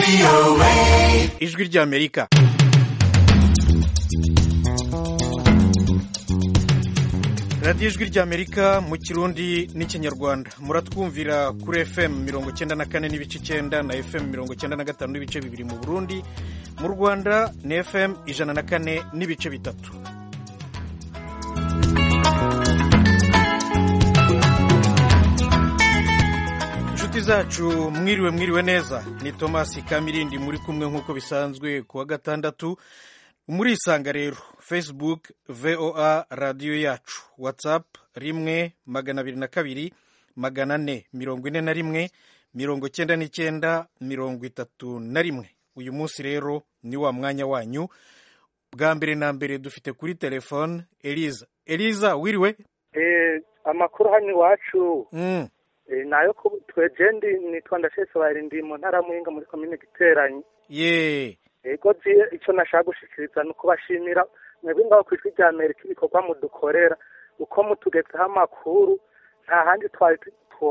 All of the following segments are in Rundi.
ijwi ry'amerika radiyo ijwi ry'amerika mu kirundi n'ikinyarwanda muratwumvira kuri fm mirongo icyenda na kane n'ibice icyenda na fm mirongo icyenda na gatanu n'ibice bibiri mu burundi mu rwanda ni fm ijana na kane n'ibice bitatu inshuti zacu mwiriwe mwiriwe neza ni tomasi kamirindi muri kumwe nk'uko bisanzwe ku wa gatandatu murisanga rero facebook voa radiyo yacu whatsapp rimwe magana abiri na kabiri magana ane mirongo ine na rimwe mirongo cyenda n'icyenda mirongo itatu na rimwe uyu munsi rero ni wa mwanya wanyu bwa mbere na mbere dufite kuri telefone eliza eliza wiriwe amakuru hano iwacu Mm, nayo twejendi nitwa ndashese wari ndi mu ntara muhinga muri komine giteranyi ye ego jiye icyo nashaka gushikiriza ni ukubashimira mwebwe ngaho ku ijwi rya amerika ibikorwa mudukorera uko mutugezeho amakuru nta handi twari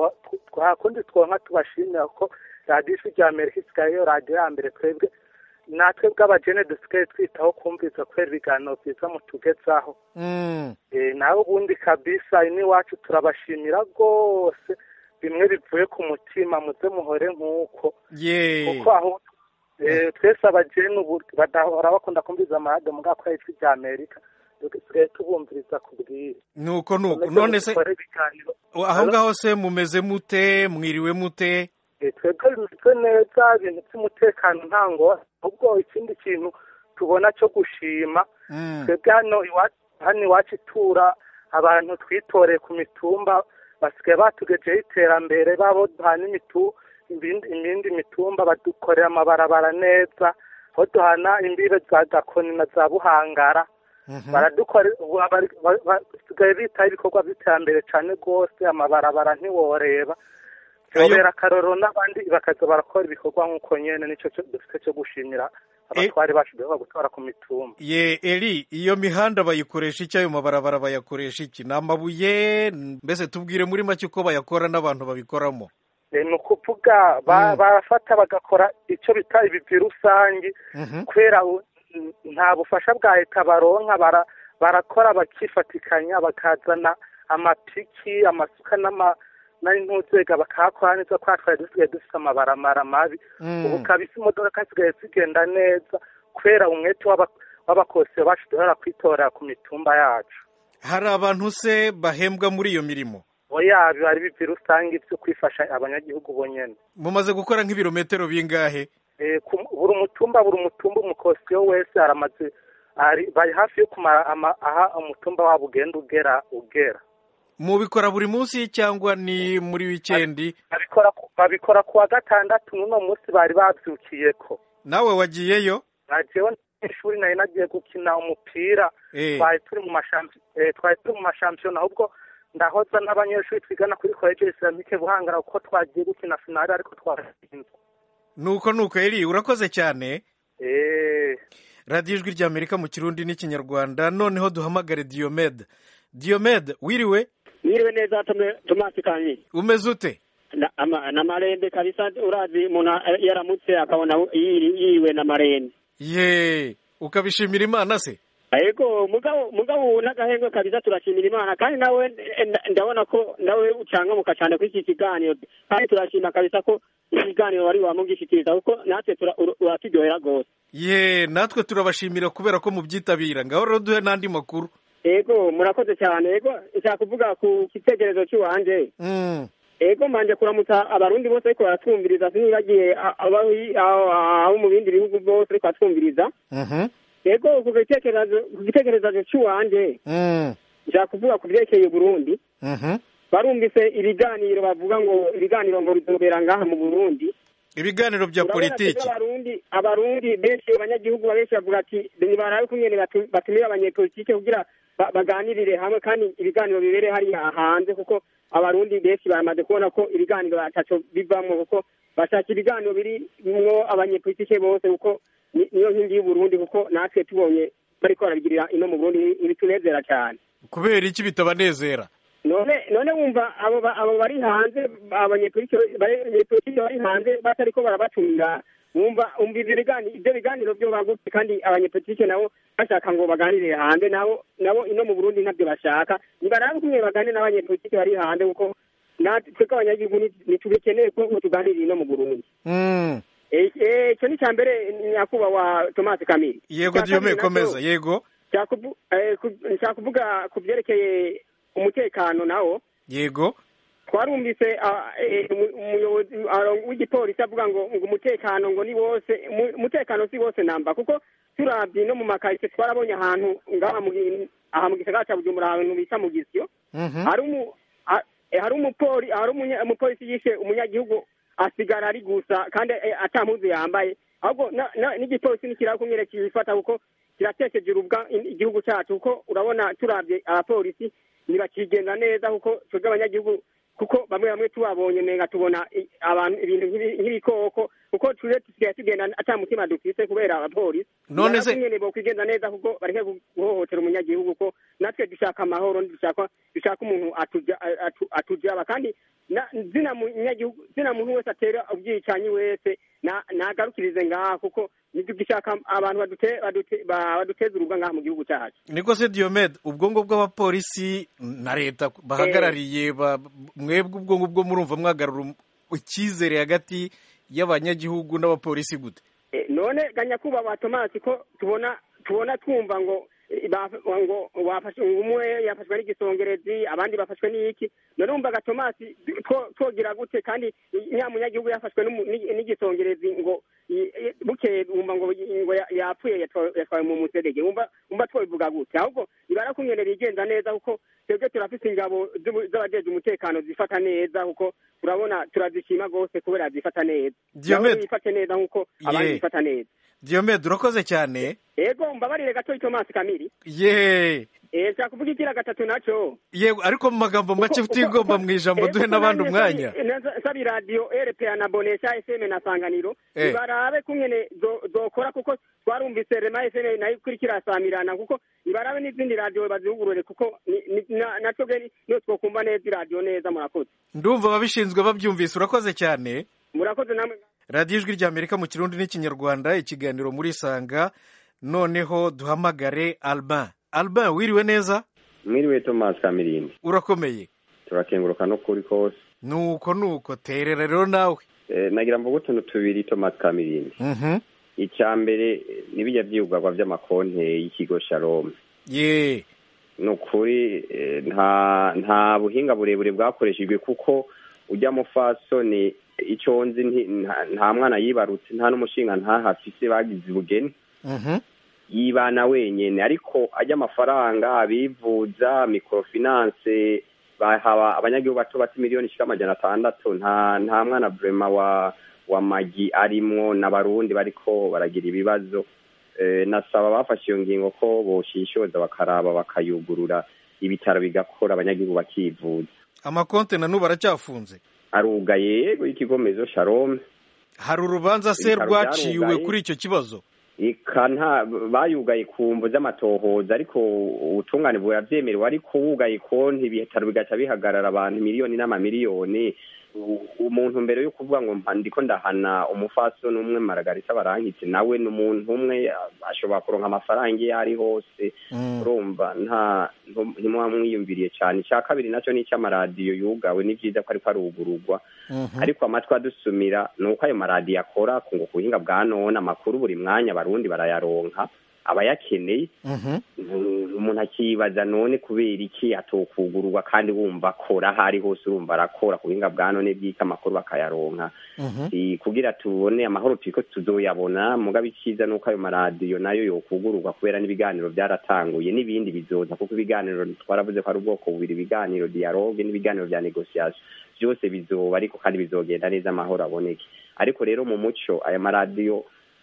twakundi twonka tubashimira kuko radiyo ijwi rya amerika isigaye yo radiyo ya mbere twebwe natwe bw'abajene dusigaye twitaho kumviza kubera ibiganiro byiza mutugezaho Mm, Eh, nawe ubundi kabisa iwacu turabashimira rwose bimwe bivuye ku mutima muze muhore nk'uko ye kuko aho eh, twese abajene ubu badahora bakunda kumviza amaradiyo mu bwako ijwi rya amerika dusigaye tubumviriza ku bwire nuko nuko Komeze none se mukore ibiganiro aho ngaho se mumeze mute mwiriwe mute Eh, twebwe bimeze neza ibintu by'umutekano nta ngora ahubwo ikindi kintu tubona cyo gushima Mm, twebwe hano iwacu hano iwacu itura abantu twitoreye ku mitumba basigaye batugejeho iterambere babo duhana imitu ibindi imindi mitumba badukorera amabarabara neza aho duhana imbibe za gakoni na za buhangara mhm. baradukorera ubu abari- ba- ba- basigaye bitaho ibikorwa by'iterambere cyane rwose amabarabara ntiworeba Ayo- byobera akarorero n'abandi bakaza barakora ibikorwa nk'uko nyene nicyo cyo dufite cyo gushimira abatwari bacu duheruka gutora ku mitumba ye eri iyo mihanda bayikoresha iki ayo mabarabara bayakoresha iki ni amabuye mbese tubwire muri make uko bayakora n'abantu babikoramo Eh, ni ukuvuga ba- Mm. barafata bagakora icyo bita ibivi rusange Mhm. kubera u- n- nta bufasha bwa leta baronka bara- barakora bakifatikanya bakazana amapiki amasuka n'ama n'intuzega bakahakora neza kubera twari dusigaye dufite amabaramara mabi Mm. ubu kabisa imodoka zisigaye zigenda neza kubera umwete w'aba- w'abakosiyo bacu duhora kwitorera ku mitumba yacu hari abantu se bahembwa muri iyo mirimo oya biba ari ibivi rusange byo kwifasha abanyagihugu bonyene mumaze gukora nk'ibirometero bingahe Eh, ku- buri mutumba buri mutumba umukosiyo wese aramaze ari bari hafi yo kumara ama- aha umutumba wabo ugenda ugera ugera mubikora buri munsi cyangwa ni muri wikendi babikora ku- babikora ku wa gatandatu n'uno munsi bari babyukiyeko nawe wagiyeyo najewe ishuri nari nagiye gukina umupira Eh. twari turi mu mashampi- eh, twari turi mu mashampiyona ahubwo ndahoza n'abanyeshuri twigana kuri koleje islamike buhangara kuko twagiye gukina finale ariko twatsinzwe nuko nuko eri urakoze cyane Eh, radiyo ijwi ry'amerika mu kirundi n'ikinyarwanda noneho duhamagare diyomede diyomede wiriwe Mwiriwe neza Tome- Tomasi Kanyi. umeze ute Na, ama, na marende kabisa urazi umuntu a- yaramutse akabona yiri- yiwe na marende. ye ukabishimira imana se Ariko mugabo mugabo n'agahengwe kabisa turashimira Imana kandi nawe eh, nda- ndabona ko nawe ucangamuka cyane kuri iki kiganiro kandi turashima kabisa ko iki kiganiro wari wamugishikiriza kuko natwe tura- ur- uraturyohera rwose. ye natwe turabashimira kubera ko mubyitabira ngaho rero duhe n'andi makuru Ego murakoze cyane ego nshaka kuvuga ku gitekerezo cy'uwanje Mm, ego manje kuramutsa abarundi bose ariko baratwumviriza sinibagiye a- abari aho aho mu bindi bihugu bose ariko baratwumviriza mhm, ego ku gitekerezo ku gitekerezo cy'uwanje mm, nshaka kuvuga ku byerekeye Burundi mhm. barumvise ibiganiro bavuga ngo ibiganiro ngo bizobera ngaha mu Burundi ibiganiro bya Urabona politiki twebwe abarundi abarundi benshi abanyagihugu benshi bavuga ati nibarabe kungene batu- batumira abanyepolitike kugira ba- baganirire hamwe kandi ibiganiro bibere hariya hanze kuko abarundi benshi baramaze kubona ko ibiganiro ataco bivamwo kuko bashaka ibiganiro birimwo abanyepolitike bose kuko ni- niyo nkingi y'uburundi kuko natwe tubonye bariko barabigirira ino mu burundi ibitunezera cyane kubera iki bitabanezera none none wumva abo ba- abo bari hanze abanyepolitike bari abanyepolitike bari hanze batariko barabatumira wumva umva ivyo biganiro ivyo biganiro vyo bagutse kandi abanyepolitike nabo bashaka ngo baganirire hanze nabo nabo ino mu burundi ntabyo bashaka nibarabe kumwe baganire n'abanyepolitike bari hanze kuko natwe twebwe abanyagihugu ni- ntitubikeneye ko ngo tuganirire ino mu burundi Mm. Eh, eh, ico ni ca mbere nyakubahwa tomasi kamiri yego Icya diyome kabiri naco- komeza yego nshaka kuvu- eh, ku- nshaka kuvuga ku vyerekeye umutekano nawo yego twarumvise ah, eh, umu- umuyobozi ah, w'igipolisi avuga ngo ngo umutekano ngo ni wose umu- umutekano si wose namba kuko turavye no mu makaritsiye twarabonye ahantu ngaha mu gi- aha mu gisagara ca bujumbura ahantu bita mu gisyo Mhm. hari umu ha- eh, hari umupoli hari umunya- umupolisi yishe umunyagihugu asigara ari gusa kandi eh, ata mpuzu yambaye ahubwo na- na- n'igipolisi nikiraba kumwere kibifata kuko kiratekeje urubwa in- igihugu cacu kuko urabona turavye abapolisi ntibakigenda neza kuko twebwe abanyagihugu kuko bamwe bamwe tubabonye menga tubona i- abantu ibintu nk'ibi- nk'ibikoko kuko tuje tusigaye tugenda ata mutima dufise kubera abapolisi None se- nyene bokwigenza neza kuko bareke gu- guhohotera umunyagihugu ko natwe dushaka amahoro dushaka dushaka umuntu atuja atu- atujaba kandi na- zina munyagihugu zina muntu wese atera ubwicanyi wese na- nagarukirize ngaha kuko ntitugishaka abantu badute- badute- ba- baduteza urubwa ngaha mu gihugu cacu niko se diyomede ubwo ngubwo abapolisi na leta bahagarariye ba- mwebwe ubwo ngubwo murumva mwagarura um- icyizere hagati y'abanyagihugu n'abapolisi gute Eh, none ganyakubahwa tomasi ko tubona tubona twumva ngo eh, ba- ngo wafashe umwe yafashwe n'igisongerezi abandi bafashwe n'iki none wumvaga tomasi two- twogira gute kandi nyamunyagihugu yafashwe n'umu- n'i- n'igisongerezi ngo i- i- bukeye wumva ngo ngo ya- yapfuye yatwa- yatwawe mu muserege wumva wumva twobivuga gute ahubwo ibara kumwene bigenza neza kuko twebwe turafise ingabo z'ubu- z'abajeje umutekano zifata neza kuko turabona turazishima rwose kubera zifata neza Diomed. Nabo bifate neza nk'uko abandi Ye. bifata neza diyomede urakoze cyane ego mbabarire gato tomasi kamiri ye eh nshaka kuvuga igira gatatu naco yego ariko mu magambo make Uko- utigomba uko- mu ijambo ego, duhe uko n'abandi nanjye umwanya nsabi- nasa- nsabi radiyo rpa na bonesha fm na sanganiro Eh. ibarabe kungene zo- zokora kuko twarumvise rema fm nayo ikurikira samirana kuko ibarabe n'izindi radiyo bazihugurure kuko ni- ni- na- naco geni niyo twokumva neza iradiyo neza murakoze ndumva ababishinzwe babyumvise urakoze cyane murakoze namwe radiyo ijwi ry'amerika mu kirundi n'ikinyarwanda ikiganiro muri sanga noneho duhamagare alban alban wiriwe neza mwiriwe tomasi kamirindi urakomeye turakenguruka no kuri kose nuko nuko terera rero nawe Eh, nagira mvuga utuntu tubiri tomasi kamirindi Mhm. icya mbere eh, n'ibijya byibugagwa by'amakonte y'ikigo shalom ye ni ukuri eh, nta nta buhinga burebure bwakoreshejwe kuko ujya mufasoni icyo nzi nti- nta- nta mwana yibarutse nta n'umushinga ntahafise bagize ubugeni Mhm. yibana wenyene ariko ajya amafaranga abivuza microfinance bahaba abanyagihugu bato bati miliyoni ishika amajana atandatu nta nta mwana vrema wa wa magi arimwo n'abarundi bariko baragira ibibazo eh, nasaba bafashe iyo ngingo ko boshishoza bakaraba bakayugurura ibitaro bigakora abanyagihugu bakivuza amakonte na n'ubu aracyafunze arugaye yego y'ikigomezo shalom hari urubanza se Ibitaro rwaciwe byarugaye. kuri icyo kibazo ika nta bayugaye ku mvu z'amatohoza ariko ubutungane burabyemerewe ariko wugaye konti ibitaro bigaca bihagarara abantu miliyoni n'amamiliyoni U- umuntu mbere yo kuvuga ngo mpa ndiko ndahana umufasoni umwe maragarita barankitse nawe ni umuntu umwe ashobora kuronka amafaranga iyo ari hose Mm. urumva nta ntu- ntimuba mwiyumviriye cyane icya kabiri nacyo ni icy'amaradiyo yugawe ni byiza ko ariko arugururwa Mhm. ariko amatwi adusumira ni uko ayo maradiyo akora ku ngo ku buhinga bwa none amakuru buri mwanya abarundi barayaronka abayakeneye Mhm. Mm, umuntu akibaza none kubera iki atokugururwa kandi wumva akora aho ari hose urumva arakora ku buhinga bwa none bw'iko amakuru bakayaronka Mhm. Si kugira tubone amahoro turiko tuzoyabona mugabo icyiza ni uko ayo maradiyo nayo yokugururwa kubera n'ibiganiro byaratanguye n'ibindi bizoza kuko ibiganiro twaravuze ko ari ubwoko bubiri ibiganiro dialogue n'ibiganiro bya negociation byose bizoba ariko kandi bizogenda neza amahoro aboneke ariko rero mu muco aya maradiyo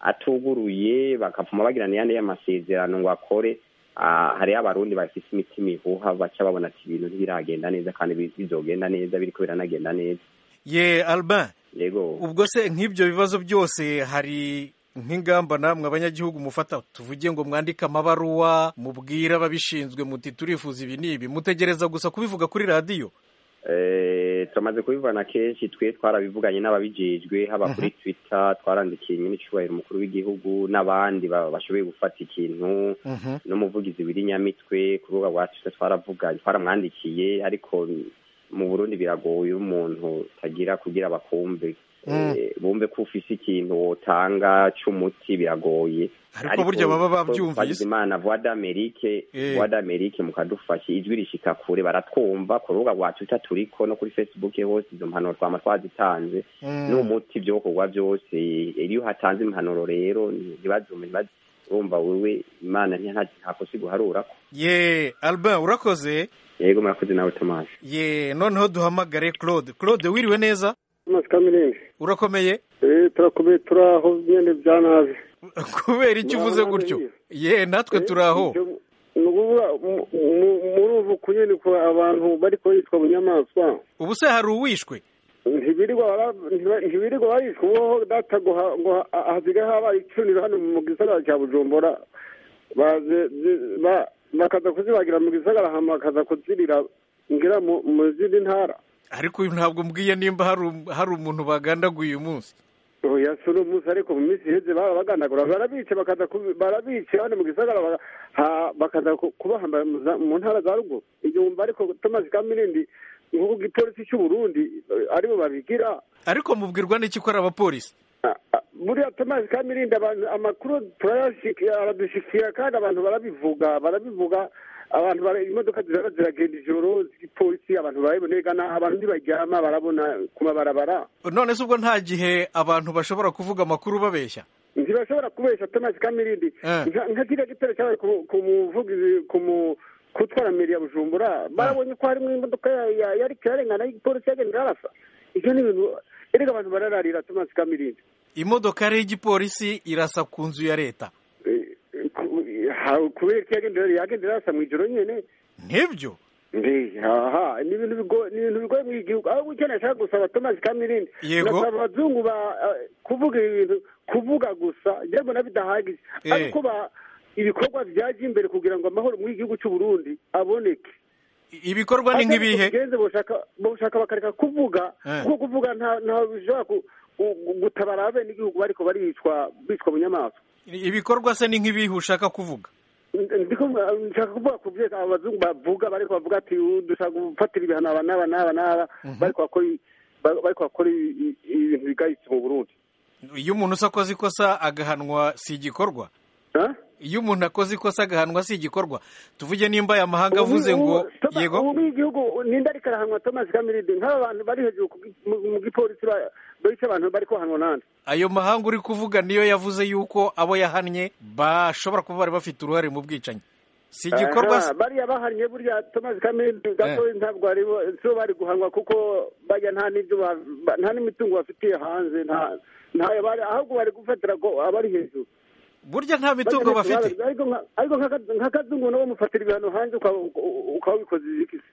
atuguruye bakavuma bagirana yandi y'amasezerano ngo akore ah, hariho abarundi bafise imitima ihuha baca babona ati ibintu ntibiragenda neza kandi bi- bizogenda neza biriko biranagenda neza ye alban yego ubwo se nk'ibyo bibazo byose hari nk'ingamba namwe abanyagihugu mufata tuvuge ngo mwandike amabaruwa mubwire ababishinzwe muti turifuza ibi n'ibi mutegereza gusa kubivuga kuri radiyo Eh, turamaze kubivana kenshi twe twarabivuganye n'ababijejwe haba kuri twitter twarandikiye nyine icubahiro umukuru w'igihugu n'abandi ba- bashoboye gufata ikintu Mhm. n'umuvugizi w'irinyamitwe ku rubuga rwa twitter twaravuganye twaramwandikiye ariko mu burundi biragoye iyo umuntu tagira kugira bakumve Mm. Eh, bumve ko ufise ikintu wotanga c'umuti biragoye Ariko burya baba bavyumvise. imana voix d'amerique Eh. voix d'amerique mukadufasha ijwi rishika kure baratwumva ku rubuga rwa twitter turiko no kuri facebook hose izo mpanuro twama twazitanze Mm. n'umuti vyokorwa vyose iyo hatanze impanuro rero ntibazume ntibazi urumva wewe imana nta- ntakosa iguharurako ye albin urakoze yego murakoze nawe tomasi ye noneho duhamagare claude claude wiriwe neza Thomas Kamirindi urakomeye eh turakomeye turaho nyene bya nabi kubera icyo uvuze Muraho gutyo neza. ye natwe turaho ni ukuvuga mu- mu- muri ubu kunyene ko abantu bariko yitwa bunyamaswa ubu se hari uwishwe ntibirirwa bara- ntiba- ntibirirwa barishwa uboho data ngo ha- ngo ha- hasigaye habaye icuniro hano mu gisagara cya bujumbura baze- zi- ba- bakaza kuzibagira mu gisagara hama bakaza kuzirira ngira mu mu zindi ntara ariko uyu ntabwo mbwiye nimba hari um- hari umuntu bagandaguye uyu munsi oya si uno munsi ariko mu minsi iheze barabagandagura barabice bakaza kubi- barabice hano mu gisagara baga- ha- bakaza ku- kubahamba mu za- mu ntara za ruguru ibyo wumva ariko thomas kamirindi nk'uko igipolisi cy'u burundi eh, aribo babigira ariko mubwirwa n'iki ko ari abapolisi Ah, ah, buriya thomas kamirindi abantu amakuru turayashikira aradushikira kandi abantu barabivuga barabivuga abantu bara- imodoka zirara ziragenda ijoro z'igipolisi abantu barabonegana abantu ntibaryama barabona ku mabarabara none se ubwo nta gihe abantu bashobora kuvuga amakuru babeshya ntibashobora kubesha thomas kamirindi Eh. nka nka kiriya gitero cyabaye ku ku muvugizi ku mu kutwara meri ya bujumbura barabonye ko harimo imodoka ya- ya- yari kirarengana y'igipolisi yagenda irarasa ibyo ni ibintu erega abantu barararira thomas kamirindi imodokari y'igipolisi irasa ku nzu ya leta Eh, ku- ha- kubera ko yagenda yagenda irarasa mu ijoro nyene nibyo mbe aha ni ibintu bigo- ni ibintu bigoye muri iki gihugu aho icyo nashaka gusaba thomas kamirindi Yego. nasaba abazungu ba eh, kuvuga ibintu kuvuga gusa njye mbona bidahagije Eh. ariko ba ibikorwa byaje imbere kugira ngo amahoro muri iki gihugu cy'u Burundi aboneke I- ibikorwa ni nk'ibihe bigenze boshaka boshaka bakareka kuvuga Eh. kuko kuvuga nta nta bishobora ku- ku- gutabara bene igihugu bariko baricwa bicwa bunyamaswa ibikorwa se ni nk'ibihe ushaka kuvuga ndiko nshaka kuvuga ku byo abazungu bavuga bariko bavuga ati "Uh, dushaka gufatira ibihano aba n'aba n'aba n'aba bariko bakora i- ba- bariko bakora i- i- ibintu bigayitse mu burundi iyo umuntu se akoze ikosa agahanwa si igikorwa Ha? iyo umuntu akoze ikosa agahanwa si igikorwa tuvuge nimba aya mahanga avuze Ubu- ngo ubu- Thomas, yego ubu muri igihugu ninde ariko arahanwa thomas kamiride nk'aba bantu bari hejuru ku gi- mu mu gipolisi ba- bice abantu bari kuhanwa nande ayo mahanga uri kuvuga niyo yavuze yuko abo yahannye bashobora kuba bari bafite uruhare mu bwicanyi si igikorwa se Aha, bariya bahannye burya thomas kamiride gatoya ntabwo ari bo sibo bari guhanwa kuko bajya nta n'ibyo ba- ba- nta n'imitungo bafitiye hanze nta ntayo bari ahubwo bari gufatira ko abari hejuru burya nta mitungo bafite ariko nka- ariko nk'aka- nk'akazungu nabo mufatira ibihano hanze ukaba ukaba wabikoze izikisi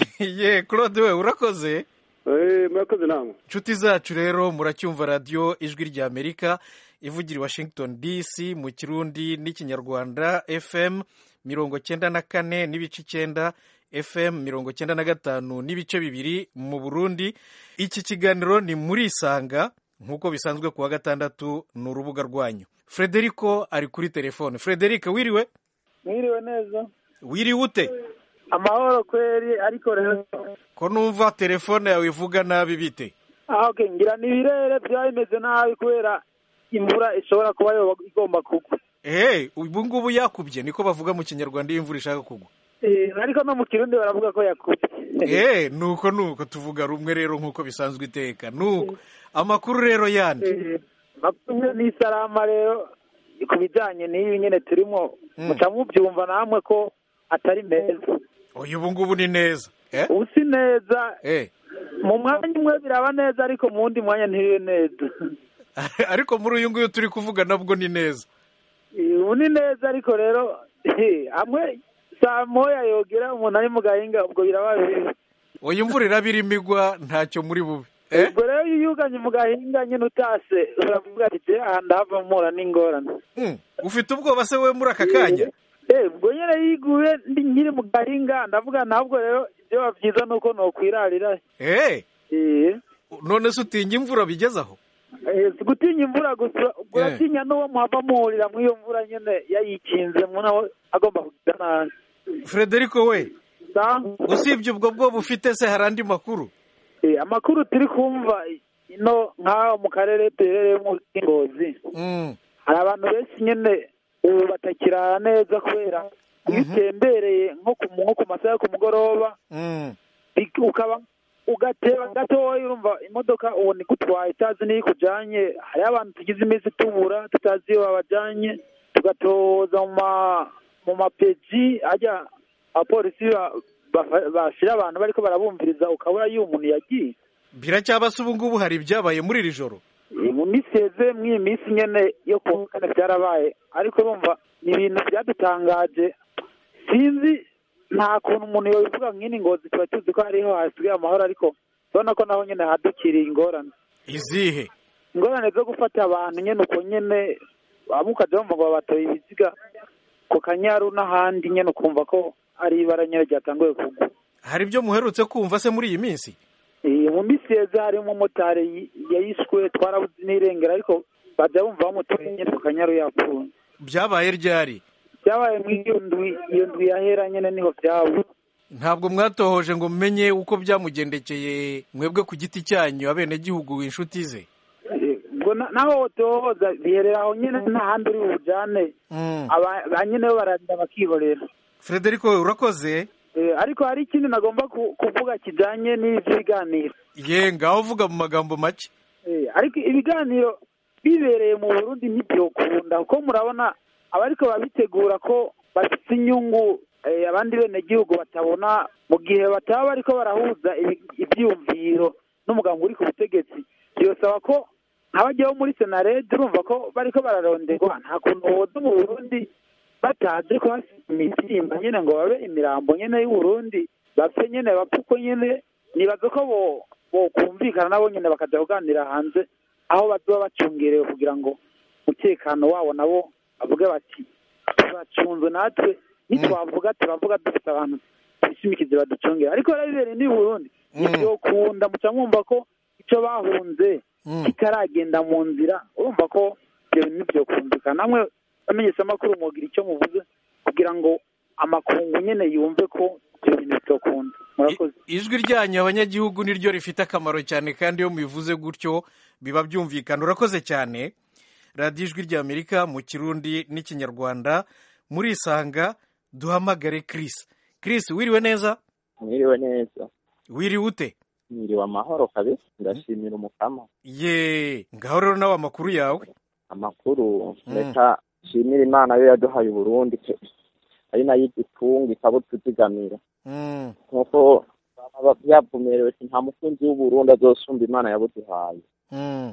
ye claude we urakoze Eh, murakoze namwe inshuti zacu rero muracyumva radiyo ijwi rya amerika ivugira i washington dc mu kirundi n'ikinyarwanda fm mirongo cyenda na kane n'ibice icyenda fm mirongo cyenda na gatanu n'ibice bibiri mu burundi iki kiganiro ni muri isanga nk'uko bisanzwe ku wa gatandatu ni urubuga rwanyu frederico ari kuri telefone frederico wiriwe mwiriwe neza wiriwe ute amahoro kweri ariko rero ko numva telefone yawe ivuga nabi bite ah okay ngira ni ibirere byaba bimeze nabi kubera imvura ishobora kuba yoba igomba kugwa ehe ubu ngubu yakubye niko bavuga mu kinyarwanda iyo imvura ishaka kugwa Eh, ariko no mu kirundi baravuga ko yakubye eee nuko nuko tuvuga rumwe rero nk'uko bisanzwe iteka nuko amakuru rero yandi Eh, makumyabiri n'isarama rero ku bijyanye n'ibi nyine turimo Mm. muca mubyumva namwe ko atari meza uyu ubu ngubu ni neza eh ubu si neza eh mu mwanya umwe biraba neza ariko mu wundi mwanya ntibibe neza ariko muri uyu nguyu turi kuvuga nabwo ni neza Eh, ubu ni neza ariko rero eh, hamwe saa moya yogera umuntu ari mu gahinga ubwo biraba bibi uyu imvura iraba irimo igwa ntacyo muri bube eh ubwo rero iyo uyuganye mu gahinga nyine utase uravuga ati je aha ndahava mpura n'ingorane Mm, ufite ubwoba se we muri aka kanya Eh, ubwo nyine yiguye ndi nkiri mu gahinga ndavuga ntabwo rero byoba byiza ni uko nokwirarira eh eh none se utinya imvura bigezaho Eh, si gutinya imvura gusa uratinya n'uwo muhava muhurira muri iyo mvura nyine yayikinze nawe agomba kugira nabi frederico we Sa? usibye ubwo bwoba ufite se hari andi makuru Eh, amakuru turi kumva ino nk'aho mu karere duherereyemo k'ingozi Mm, hari abantu benshi nyine ubu batakirara neza kubera iyo utembereye nko ku nko ku masaha yo ku mugoroba mm, bik- ukaba ugateba gatoya urumva imodoka ubu ni gutwaye utazi n'iyo ikujanye hariho abantu tugize iminsi tubura tutazi iyo babajanye tugatoza mu ma mu mapeji ajya abapolisi ba- bafa- bashira abantu bariko barabumviriza ukabura iyo umuntu yagiye biracyaba se ubu ngubu hari ibyabaye muri iri joro Eh, mu minsi heze mw'iyi minsi nyene yo ku wa kane byarabaye ariko urumva ni ibintu byadutangaje sinzi nta kuntu umuntu yobivuga nk'ini ngozi tuba tuzi ko hariho hasigaye amahoro ariko urabona ko naho nyene hadukiriye ingorane izihe ingorane zo gufata abantu nyene uko nyene bamwe ukaja bumva ngo babatoye ibiziga ku kanyaru n'ahandi nyene ukumva ko ari ibara nyene ryatanguye kugwa hari ibyo muherutse kumva se muri iyi minsi Eh, mu minsi heza harimo umumotari yi- yayishwe twarabuze n'irengero ariko baja bumva bamutoye nyene ku kanyaru yapfuye byabaye ryari byabaye mu iyo ndwi iyo ndwi yahera nyene niho byaba ntabwo mwatohoje ngo mumenye uko byamugendekeye mwebwe ku giti cyanyu abenegihugu inshuti ze Eh, ubwo na- naho tohoza biherera aho nyene nta handi uri bujane Mm. aba ba nyene bo bararira bakihorera frederico we urakoze Eh, ariko hari ikindi nagomba ku- kuvuga kijanye n'ivy'ibiganiro ye ngaho uvuga mu magambo make Eh, ariko ibiganiro bibereye mu burundi ntibyokunda kuko murabona abariko babitegura ko bafite inyungu eh, abandi benegihugu batabona mu gihe bataba bariko barahuza ibi- ivyiyumviro n'umugambi uri ku butegetsi byosaba ko nk'abajyaho muri senarede urumva ko bariko bararonderwa nta kuntu woza mu burundi bataje kuhasiga imitimba nyene ngo babe imirambo nyene y'uburundi bapfe nyene bapfe uko nyene nibaza ko bo bokumvikana nabo nyene bakaja kuganira hanze aho bazoba bacungerewe kugira ngo umutekano wabo nabo bavuge bati turacunzwe natwe nitwavuga turavuga dufite abantu twishimikize baducungera ariko rero bibereye n'i burundi ntibyokunda muca mwumva ko ico bahunze Mm. kitaragenda mu nzira urumva ko ibyo bintu ntibyokumvikana namwe bamenyesha amakuru mugira icyo muvuze kugira ngo amakungu nyene yumve ko ibyo bintu bitokunda murakoze I- ijwi ryanyu abanyagihugu niryo rifite akamaro cyane kandi iyo mubivuze gutyo biba byumvikana urakoze cyane radiyo ijwi ry'amerika mu kirundi n'ikinyarwanda murisanga duhamagare Chris Chris wiriwe neza mwiriwe neza wiriwe ute mwiriwe amahoro kabisa ndashimira umukama ye ngaho rero nawe amakuru yawe amakuru Mm. reka nshimira imana yo yaduhaye uburundi pe ari nayo igitunga ikaba tuzigamira Mm, nkuko baba byavumerewe ati nta mukunzi w'uburundi azosumba imana yabuduhaye mm,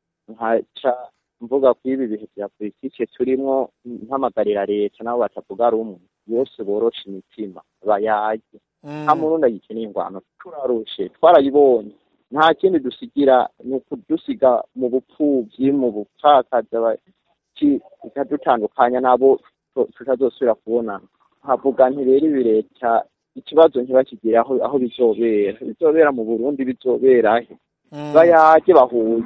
nkaca mvuga ko ibi bihe bya politike turimwo mpamagarira leta nabo batavuga rumwe bose boroshe imitima bayage nta mm, murundi agikeneye ingwano turarushe twarayibonye nta kindi dusigira ni ukudusiga mu bupfubyi mu bupfakazi aba- ki- bikadutandukanya n'abo tu- tutazosubira kubonana nkavuga nti rero ibi leta ikibazo ntibakigire aho aho bizobera bizobera mu burundi bizobera he mm, bayage bahuye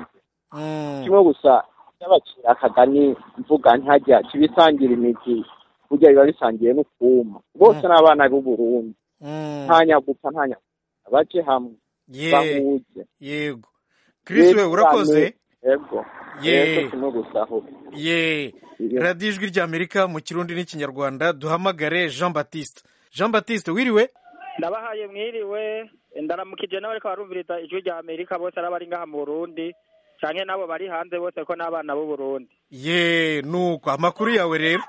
mm, kimwe gusa cyabacira akagani mvuga ntajya kibisangira imizi burya biba bisangiye n'ukuma bose ni abana b'uburundi mm. nta nyagupfa nta nyagupfa baje hamwe ye bahuze yego Chris we urakoze yego Ye. yego kimwe gusa aho ye radiyo ijwi ry'amerika mu kirundi n'ikinyarwanda duhamagare jean baptiste jean baptiste wiriwe ndabahaye mwiriwe ndaramukije n'abariko barumviriza ijwi rya amerika bose ari abari ngaha mu burundi canke n'abo bari hanze bose ko n'abana b'u burundi ye nuko amakuru yawe rero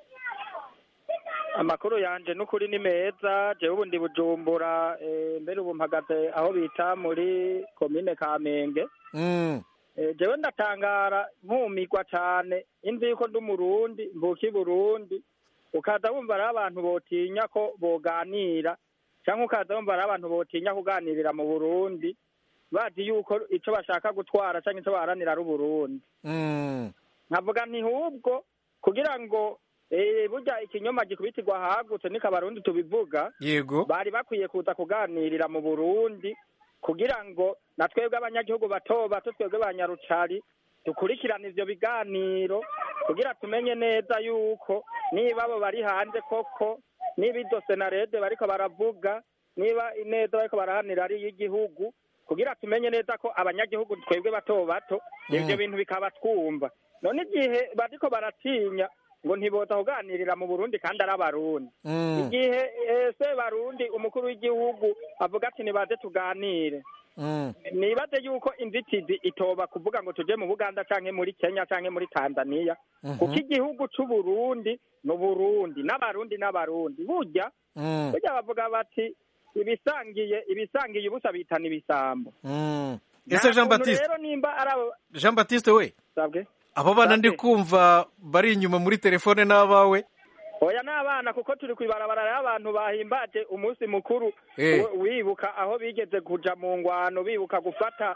amakuru yanje n'ukuri ni meza jewe ubu ndi bujumbura eh, mbere ubu mpagaze aho bita muri komine kamenge Mm, Eh, jewe ndatangara nkumirwa cane imvi yuko ndi umurundi mvuka i burundi ukaza wumva ari abantu botinya ko boganira canke ukaza wumva ari abantu botinya kuganirira mu burundi bazi yuko ico bashaka gutwara canke ico baharanira ari uburundi mm, nkavuga nti hubwo kugira ngo eh, burya ikinyoma gikubitirwa hagutse niko abarundi tubivuga yego bari bakwiye kuza kuganirira mu burundi kugira ngo na twebwe abanyagihugu bato bato twebwe ba nyarucari dukurikirane ivyo biganiro kugira tumenye neza yuko niba abo bari hanze koko niba izo senarede bariko baravuga niba ineza bariko barahanira ari iy'igihugu kugira tumenye neza ko abanyagihugu twebwe bato bato ivyo bintu bikaba twumva none igihe bariko baratinya ngo ntiboza kuganirira mu burundi kandi ari abarundi Mm, igihe eh, se barundi umukuru w'igihugu avuga ati nibaze tuganire mm, nibaze yuko inzitizi itoba kuvuga ngo tuje mu buganda canke muri kenya canke muri tanzania mhm, kuko igihugu c'uburundi ni uburundi n'abarundi n'abarundi burya mm, burya bavuga bati ibisangiye ibisangiye ubusa bitana ibisambo mm. Nta ese jean muntu baptiste rero nimba ari abo jean baptiste we sabwe abo bana ndi Bate. kumva bari inyuma muri telefone n'abawe oya n'abana kuko turi kwibarabara rero abantu bahimbaje umunsi mukuru Eh. we- wibuka aho bigeze kuja mu ngwano bibuka gufata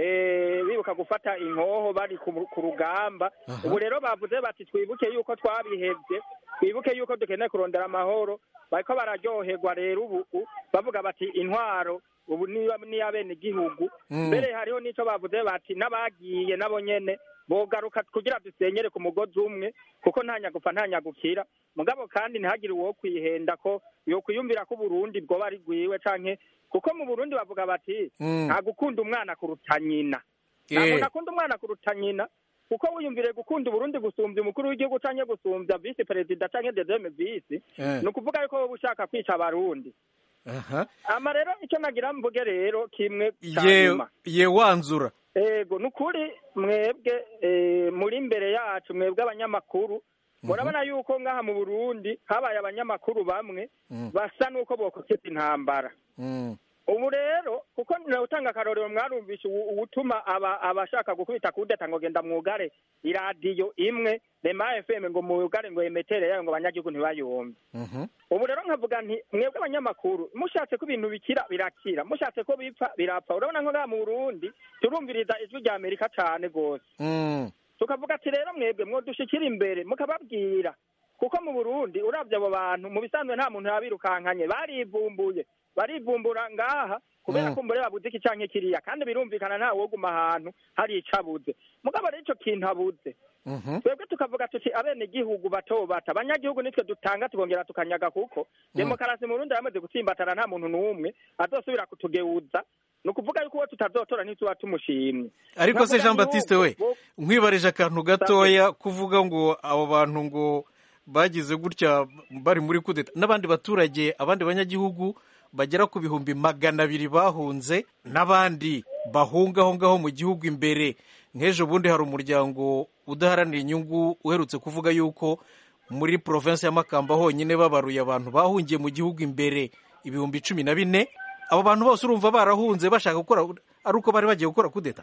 eh, bibuka gufata inkoho bari ku ku rugamba Aha. ubu rero bavuze bati twibuke yuko twabihevye twibuke yuko dukeneye kurondera amahoro bariko bararyoherwa rero ubu u- bavuga bati intwaro ubu niba niya bene igihugu Mm. mbere hariho n'ico bavuze bati n'abagiye nabo nyene bogaruka kugira dusenyere ku mugozi umwe kuko nta nyagupfa nta nyagukira mugabo kandi ntihagire uwo kwihenda ko yokwiyumvira ko uburundi bwoba ari rwiwe canke kuko mu burundi bavuga bati Mm. nta gukunda umwana kuruta nyina nta Eh. muntu akunda umwana kuruta nyina kuko wiyumvire gukunda uburundi gusumbya umukuru w'igihugu canke gusumbya visi perezida canke dezeme visi Eh. ni ukuvuga yuko wowe ushaka kwica abarundi aha ama rero icyo nagira mvuge rero kimwe ca ye nyuma ye wanzura ego ni ukuri mwebwe eh, muri imbere yacu mwebwe abanyamakuru murabona yuko ngaha mu burundi habaye abanyamakuru bamwe Mm. basa n'uko bokokeza intambara Mm, ubu rero kuko utanga akarorero mwarumvishe ubu- ubutuma aba abashaka gukubita kudeta ngo genda mwugare iradiyo imwe rema fm ngo mwugare ngo emetere yayo ngo abanyagihugu ntibayumve mhm, ubu rero nkavuga nti mwebwe abanyamakuru mushatse ko ibintu bikira birakira mushatse ko bipfa birapfa urabona nko ngaha mu burundi turumviriza ijwi rya amerika cane rwose mm, tukavuga ati rero mwebwe mwodushikira imbere mukababwira kuko mu burundi uravye abo bantu mu bisanzwe nta muntu yabirukankanye barivumbuye barivumbura ngaha kubera Mm. ko mbere babuze iki canke kiriya kandi birumvikana nta woguma ahantu hari ico abuze mugabo rero ico kintu abuze mhm, twebwe tukavuga tuti abene gihugu bato bata abanyagihugu nitwe dutanga tukongera tukanyaga kuko demokarasi mu Burundi yamaze gutsimbatana nta muntu n'umwe azosubira kutugeuza ni ukuvuga yuko uwo tutazotora ntituba tumushimye ariko se Nkavuga jean baptiste we yuko- nkwibarije akantu gatoya kuvuga ngo abo bantu ngo bagize gutya bari muri kudeta n'abandi baturage abandi banyagihugu bagera ku bihumbi magana abiri bahunze n'abandi bahunga aho ngaho mu gihugu imbere nk'ejo bundi hari umuryango udaharanira inyungu uherutse kuvuga yuko muri provinsi ya makamba honyine babaruye abantu bahungiye mu gihugu imbere ibihumbi cumi na bine abo bantu bose urumva barahunze bashaka gukora ari uko bari bagiye gukora kudeta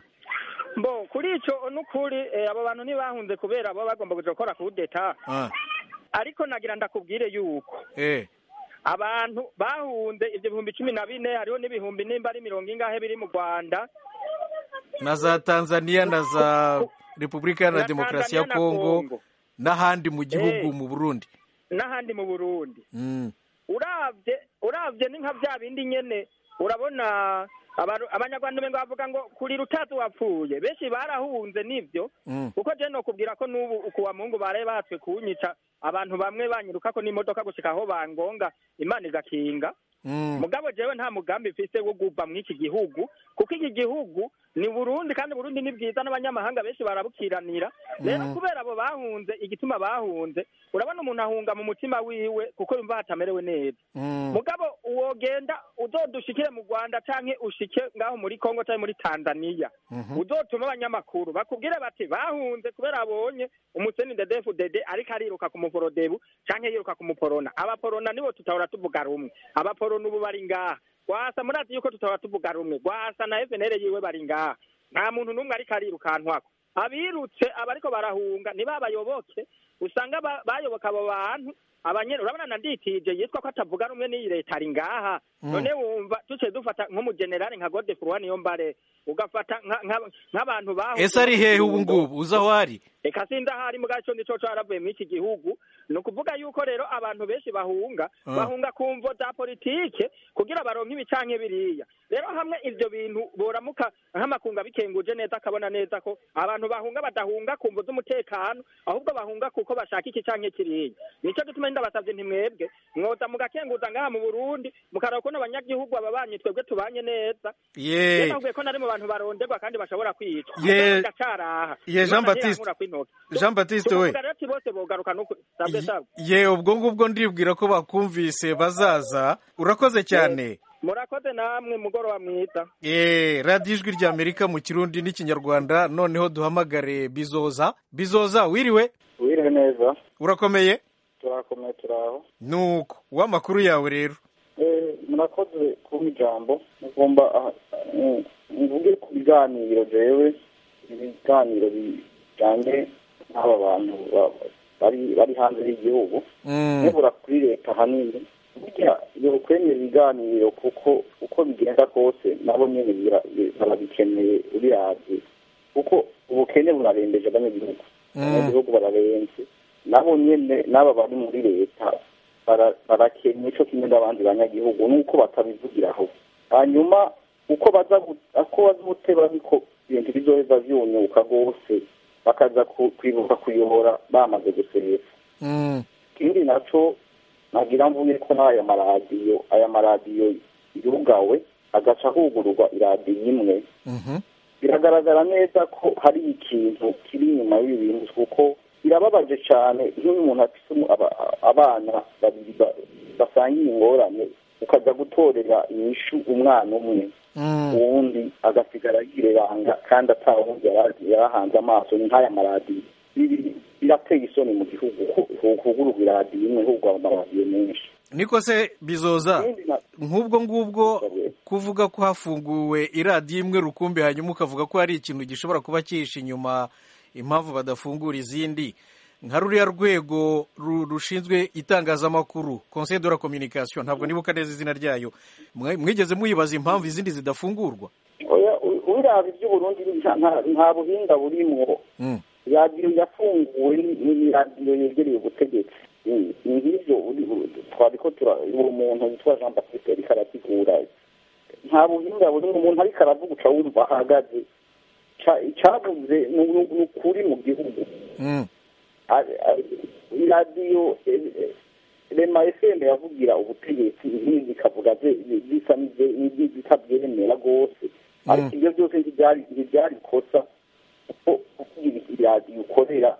bo kuri ico n'ukuri eh, abo bantu ntibahunze kubera bo bagomba kuja gukora kudeta ah, ariko nagira ndakubwire yuko eh. abantu bahunze ivyo bihumbi cumi na bine hariho n'ibihumbi nimba ari mirongo ingahe biri mu rwanda na za tanzania na za repubulika iharanira Na demokarasi ya Tanzania na kongo Congo. n'ahandi mu gihugu Eh. mu burundi n'ahandi mu burundi Mm, uravye uravye ni nka vya bindi nyene urabona abaru- abanyarwanda umengo bavuga ngo kuri rutazi wapfuye benshi barahunze nivyo mm, kuko je nokubwira ko n'ubu ukuwa mungu baraye batswe kunyica abantu bamwe banyirukako n'imodoka gushika aho bangonga imana igakinga mm, mugabo jewe nta mugambi mfise wo guva mw'iki gihugu kuko iki gihugu ni burundi kandi burundi ni bwiza n'abanyamahanga benshi barabukiranira rero Mhm. kubera abo bahunze igituma bahunze urabona umuntu ahunga mu mutima wiwe kuko yumva hatamerewe neza mm, mugabo wogenda uzodushikire mu rwanda canke ushike ngaho muri kongo canke muri tanzaniya mhm, uzotuma abanyamakuru bakubwire bati bahunze kubera abonye umuseni dedefu dede ariko ariruka ku muporodebu canke yiruka ku muporona abaporona nibo tutahora tuvuga rumwe abaporona ubu bari ngaha gwasa murazi yuko tutahora tuvuga rumwe gwasa na FNL yiwe bari ngaha nta muntu n'umwe ariko arirukankwako abirutse abariko barahunga ni babayoboke usanga ba- bayoboka abo bantu abanyene urabona na nditije yitwa ko atavuga rumwe n'iyi leta ari ngaha none wumva duce dufata nk'umugenerali nka godefroid niyo mbare ugafata nka- nka- nk'abantu bahunze ese ari hehe ubu Kirundo. ngubu uzi aho ari reka sindahari mu gaco nico caravuye muri iki gihugu ni ukuvuga yuko rero abantu benshi bahunga Ah. bahunga ku mvo za politike kugira baronke ibi canke biriya rero hamwe ivyo bintu boramuka nk'amakunga bikenguje neza akabona neza ko abantu bahunga badahunga ku mvo z'umutekano ahubwo bahunga kuko bashaka iki canke kiriya nico gituma ndabasavye ntimwebwe mwoza mugakenguza ngaha mu burundi mukaraba ukuntu abanyagihugu ababanyi twebwe tubanye neza ye rero navuye ko nari mu bantu baronderwa kandi bashobora kwicwa Ye- ndacaraha ye Jean Baptiste. Jean Baptiste we. tuvuga rero ati bose bogaruka nuko sabwe sabwe ye ubwo ngubwo ndibwira ko bakumvise bazaza urakoze cyane murakoze namwe mugoroba mwiza ye radiyo ijwi rya amerika mu kirundi n'ikinyarwanda noneho duhamagare bizoza bizoza wiriwe wiriwe neza urakomeye turakomeye turaho nuko w'amakuru yawe rero Eh, murakoze kuba ijambo mugomba ah, eh, mvuge ku biganiro jewe ibiganiro bijyanye n'aba bantu ba- bari bari hanze y'igihugu Mm. nibura kuri leta ahanini burya iyo kwemera ibiganiro kuko uko bigenda kose nabo nyine bira- bi- barabikeneye ubiravye kuko ubukene burarembeje abanyagihugu Mm. abanyagihugu bararenze nabo nyene n'aba bari muri leta bara- barakenya ico kimwe n'abandi banyagihugu nuko batabivugiraho hanyuma uko baza gu- uko baza guteba niko ibintu bizoheza vyunyuka rwose bakaza ku- kwibuka kuyobora bamaze guserefa Mm. ikindi naco nagira mvuge ko n'aya maradiyo aya maradiyo yugawe agaca hugururwa iradiyo imwe Mhm. biragaragara neza ko hari ikintu kiri inyuma y'ibi bintu kuko birababaje cyane nk'iyo umuntu afite umu- aba- abana babiri ba- basangiye ingorane ukajya gutorera inyishu umwana umwe Mm. uwundi agasigara yireranga kandi atawundi yara- yarahanze amaso ni nk'aya maradiyo Ibi birateye isoni mu gihugu ko hugururwa iradiyo imwe hugurwa amaradiyo menshi niko se bizoza Ikindi na- nk'ubwo ngubwo kuvuga ko hafunguwe iradiyo imwe rukumbi hanyuma ukavuga ko hari ikintu gishobora kuba cyihishe inyuma impamvu badafungura izindi nka ruriya rwego ru- rushinzwe itangazamakuru conseil de la communication ntabwo nibuka neza izina ryayo Mwe- mwigeze muyibaza impamvu izindi zidafungurwa oya u- ubiraba iby'uburundi nta- nta- nta buhinga burimwo Mm. radiyo yafunguwe ni ni radiyo yegereye ubutegetsi Ni- ni nk'ibyo uri- uri- twari ko tura uwo muntu witwa jean baptiste ariko arasigura nta buhinga burimo umuntu ariko aravuga uca wumva ahagaze Ca- icabuze ni ni- ni ukuri mu gihugu Mm. A- a- iradiyo eh, eh, rema fm yavugira ubutegetsi ibindi bikavuga ze- bisa n'ibye- n'ibitabyemera rwose ariko ibyo byose ntibyari ntibyari ikosa kuko kuvugira iradiyo ukorera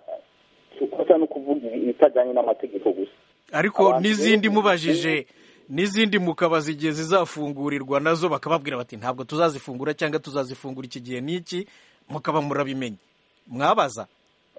ukosa no kuvuga ibitajyanye n'amategeko gusa ariko Abantu n'izindi benshi- mubajije n'izindi mukabaza igihe zizafungurirwa nazo bakababwira bati ntabwo tuzazifungura cyangwa tuzazifungura iki gihe n'iki mukaba murabimenye mwabaza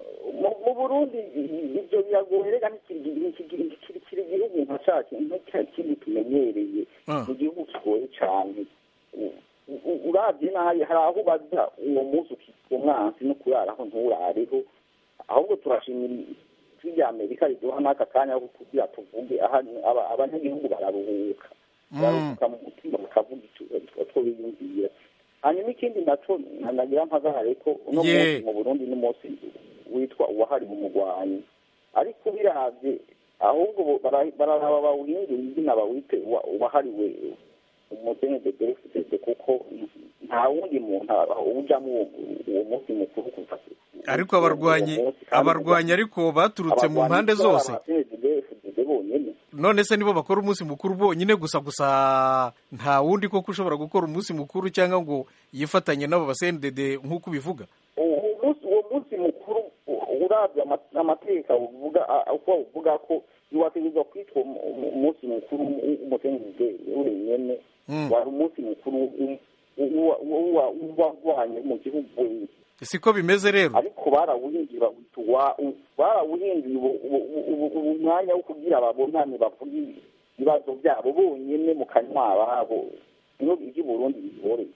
mu mu burundi i- ibyo biragoye reka ntikiri ntikiri- ntikiri- kiri igihugu nka cacu nka kindi tumenyereye Ah. ni igihugu kigoye cyane U- u- uravye nabi hari aho ubaza uwo munsi ukitwa umwansi no kuraraho nturareho ahubwo turashimira ijwi rya amerika riduha n'aka kanya ko kugira tuvuge aha aba- abanyagihugu bararuhuka bararuhuka mu mutima bakavuga icyo- utwo biyumvira hanyuma ikindi naco nagira mpagare ko uno Ye. munsi mu burundi n'umunsi witwa uwahariwe umugwanyi ariko ubiravye ahubwo bo- bara- bararaba bawuhindura izina bawite uwa- uwahariwe umusenede defudede kuko nta wundi muntu ujamo uwo- uwo munsi mukuru kuva ariko abarwanyi uwo munsi, kandi abarwanyi ariko baturutse mu abarwanyi mpande baba zose abasenede defudede bonyene none se nibo bakora umunsi mukuru bonyine gusa gusa nta wundi koko ushobora gukora umunsi mukuru cyangwa ngo yifatanye n'abo basendede nk'uko ubivuga uwo munsi uwo munsi mukuru u- uravye ama- amategeko uvuga a- uko uvuga ko ntiwategerezwa kwitwa umu- umu- umunsi mukuru w'umusenguze wenyene Mm. wari umunsi mukuru u- u- u- wa- w'abarwanyi mu gihugu siko bimeze rero ariko barawuhinduye bawita uwa- u- barawuhinduye ubu- ubu- ubu- ubu umwanya wo kugira babonane bavuge ibibazo byabo bonyene mu kanywa babo niho iby'uburundi bigoreye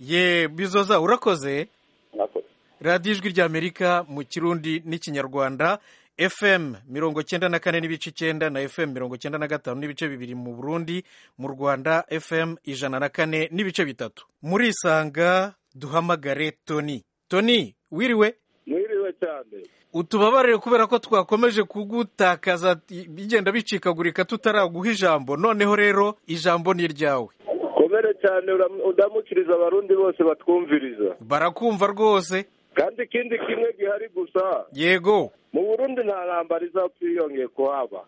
ye bizoza urakoze murakoze radiyo ijwi ry'amerika mu kirundi n'ikinyarwanda fm mirongo cyenda na kane n'ibice icyenda na fm mirongo cyenda na gatanu n'ibice bibiri mu burundi mu rwanda fm ijana na kane n'ibice bitatu muri isanga duhamagare tony tony wiriwe mwiriwe cyane utubabarire kubera ko twakomeje kugutakaza bigenda bicikagurika tutaraguha ijambo noneho rero ijambo ni iryawe komere cyane udamukiriza abarundi bose batwumviriza barakumva rwose kandi ikindi kimwe gihari gusa yego mu burundi nta ntambara izapfa yongeye kuhaba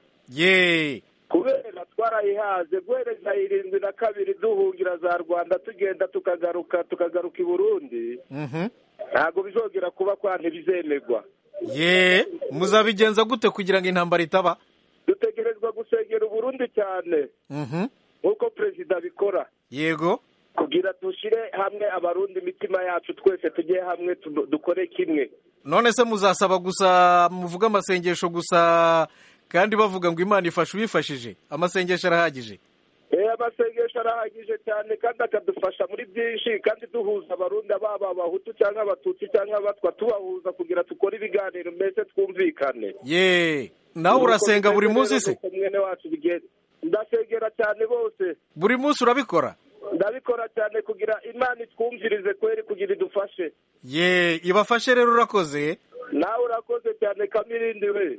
ye kubera twarayihaze guhereza irindwi na kabiri duhungira za rwanda tugenda tukagaruka tukagaruka i burundi ntabwo bizongera kuba kwa ntibizemegwa ye muzabigenza gute kugira ngo intambara itaba dutegerezwa gusengera uburundi cyane nk'uko perezida abikora yego kugira dushyire hamwe abarundi imitima yacu twese tujye hamwe dukore kimwe none se muzasaba gusa muvuga amasengesho gusa kandi bavuga ngo imana ifashe uwifashije amasengesho arahagije eee amasengesho arahagije cyane kandi akadufasha muri byinshi kandi duhuza abarundi baba abahutu cyangwa abatutsi cyangwa abatwa tubahuza kugira dukore ibiganiro mbese twumvikane ye nawe urasenga buri munsi se mwene wacu bigenda ndasengera cyane bose buri munsi urabikora ndabikora cyane kugira imana itwumvirize kweri kugira idufashe ye ibafashe rero urakoze nawe urakoze cyane kamirindi we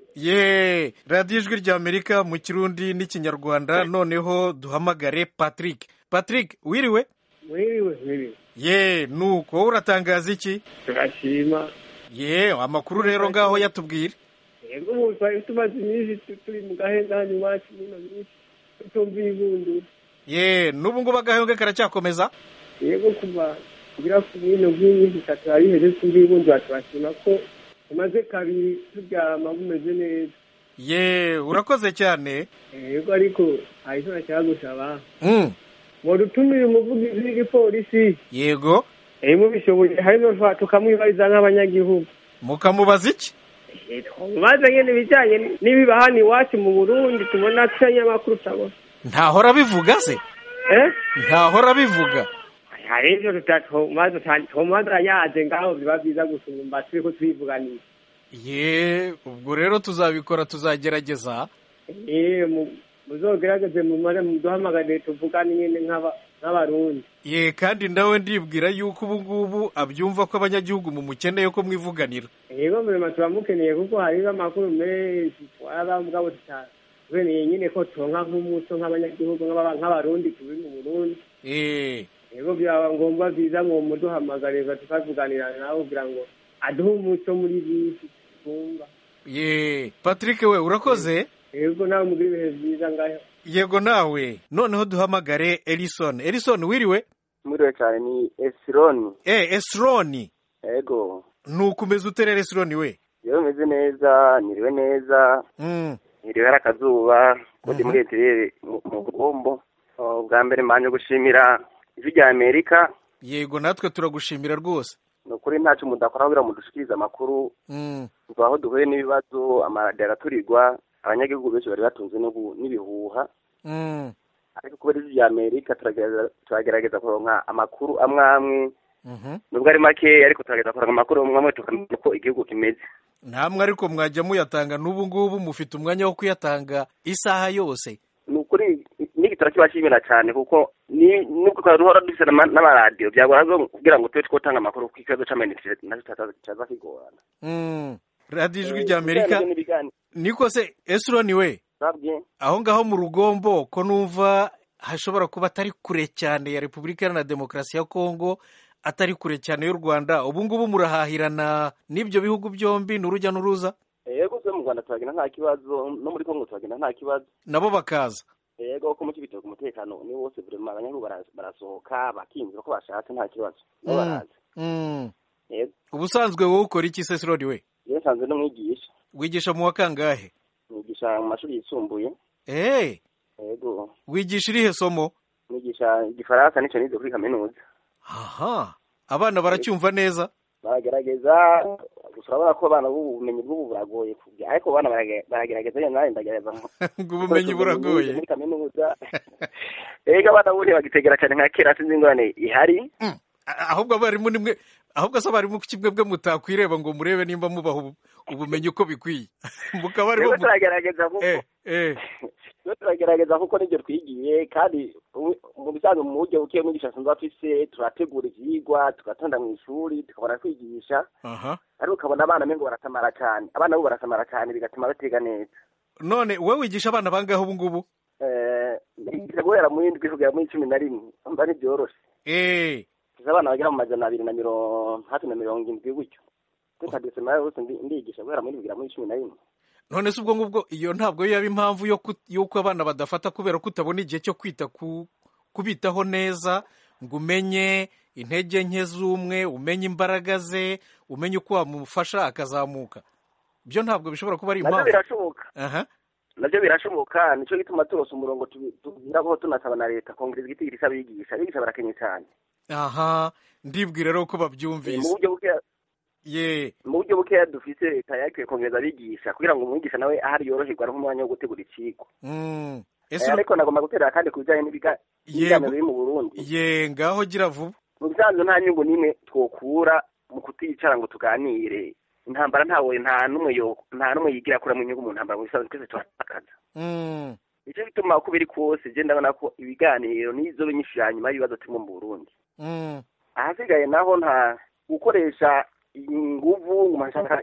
ye radiyo ijwi ry'amerika mu kirundi n'ikinyarwanda noneho duhamagare patrick patrick wiriwe wiriwe wiriwe ye nuko wowe uratangaza iki turashima ye amakuru rero ngaho yatubwira yego ubu twari tumaze iminsi turi mu gahenda hano iwacu n'ino minsi tutumva ibundu ye n'ubu ngubu agahenge karacyakomeza yego kuva kugira ku bino nk'iminsi itatu yariheze tumva ibundu turashima ko tumaze kabiri turyama bumeze neza ye urakoze cyane yego ariko hari icyo nashaka gusaba ngo dutumire umuvugizi w'igipolisi yego mubishoboye harimo tukamwibariza nk'abanyagihugu mukamubaza iki mubaze nyine ibijyanye n'ibiba hano iwacu mu burundi tubona amakuru utabona ntahora bivuga se ntahora bivuga hari ibyo tutatumaze yaje ngaho biba byiza gusumba turi ko turivuganisha ye ubwo rero tuzabikora tuzagerageza ye muzogerageze mumare muduhamagare tuvugane nyine nk'abarundi ye kandi nawe ndibwira yuko ubu ngubu abyumva ko abanyagihugu mumukeneye ko mwivuganira yego murema turamukeneye kuko hariho amakuru menshi twaba mugabo tutabeneye nyine ko turonka nk'umuco nk'abanyagihugu nk'abarundi turi mu burundi yego byaba ngombwa byiza ngo muduhamagarira tukavuganira nawe kugira ngo aduhe umuco muri bisi twumva ye patrick we urakoze yego nawe mugira ibihe byiza ngaho yego nawe noneho duhamagare elison elison wiriwe mwiriwe cyane ni esironi eh esironi yego nukomeza uterera esironi we yewe meze neza niriwe neza niriwe hari akazuba kundi muri etirere mu bwombo bwa mbere mbanje gushimira ijwi rya amerika yego natwe turagushimira rwose ni ukuri ntacyo mudakora kugira ngo dushikirize amakuru tuva aho duhuye n'ibibazo amaradiyo araturirwa abanyagihugu benshi bari batunze n'ibihuha ariko kubera ijwi rya amerika turagerageza kuronka amakuru amwe amwe nubwo ari makeya ariko turagerageza kuronka amakuru amwe amwe tukamenya uko igihugu kimeze namwe ariko mwajya muyatanga n'ubu ngubu mufite umwanya wo kuyatanga isaha yose ni ukuri n'igitoro kibashimira cyane kuko nubwo duhora dufite n'amaradiyo byagora kugira ngo tube twotanga amakuru ku kibazo cy'amayinite nacyo cyaza kigorana radiyo ijwi rya amerika niko se esironi we aho ngaho mu rugombo ko numva hashobora kuba atari kure cyane ya repubulika iharanira demokarasi ya kongo atari kure cyane y'u rwanda ubu ngubu murahahirana n'ibyo bihugu byombi ni urujya n'uruza yego se mu rwanda turagenda nta kibazo no muri kongo turagenda nta kibazo nabo bakaza yego ko mu kibitoki umutekano ni wose buri abanyagihugu barasohoka bakinjira ko bashatse nta kibazo nabo baraza ubusanzwe wowe ukora iki se sirodi we yewe nsanzwe n'umwigisha wigisha mu wa kangahe nigisha mu mashuri yisumbuye eee yego wigisha irihe somo nigisha igifaransa nicyo nize kuri kaminuza aha abana baracyumva neza baragerageza gusa urabona ko abana ubumenyi bw'ubu buragoye ariko abana baragerageza nyine nawe ndagerageza ngo ubumenyi buragoye muri kaminuza rega abana buriya bagitegera cyane nka kera sinzi ingorane ihari ahubwo abarimu nimwe ahubwo se abarimu kimwe bwe mutakwireba ngo murebe nimba mubaha ubumenyi uko bikwiye mukaba ariho turagerageza kuko turagerageza kuko nibyo twigiye kandi mu bisanzwe mu buryo buke mwigisha asanzwe afise turategura ivyigwa tugatonda mu ishuri tukabona kwigisha ariko ukabona abana mengo barasamara cyane abana bo barasamara cyane bigatuma batega neza none wowe wigisha abana bangahe ubu ngubu nigisha guhera mu indwi kugera muri cumi na rimwe umva ntibyoroshe abana bagera mu majana abiri na mirongo hafi na mirongo indwi gutyo kuri kadesima yose ndigisha guhera mu indwi kugera muri cumi na rimwe none se ubwo ngubwo iyo ntabwo yaba impamvu y'uko abana badafata kubera ko utabona igihe cyo kwita kubitaho neza ngo umenye intege nke z'umwe umenye imbaraga ze umenye uko wamufasha akazamuka byo ntabwo bishobora kuba ari impamvu nabyo birashoboka nabyo birashoboka nicyo gituma turose umurongo tubwiraho tunasaba na leta kongera igiti gisaba abigisha abigisha barakenye cyane aha ndibwira rero ko babyumvise mu buryo bukeya ye mu buryo bukeya dufite leta yakwiye kongereza abigisha kugira ngo umwigisha nawe ahari yoroherwa nk'umwanya wo gutegura ikigo ariko nagomba guterera kandi ku bijyanye n'ibiganiro biri mu burundi ye ngaho gira vuba mu bisanzwe nta nyungu n'imwe twokura mu kuticara ngo tuganire intambara ntawe nta n'umwe nta n'umwe yigira akuramo inyungu mu ntambara mu bisanzwe twese turatakaza nicyo bituma uko biri kose je ndabona ko ibiganiro nizo binyinshi ya nyuma y'ibibazo turimo mu burundi ahasigaye naho nta gukoresha inguvu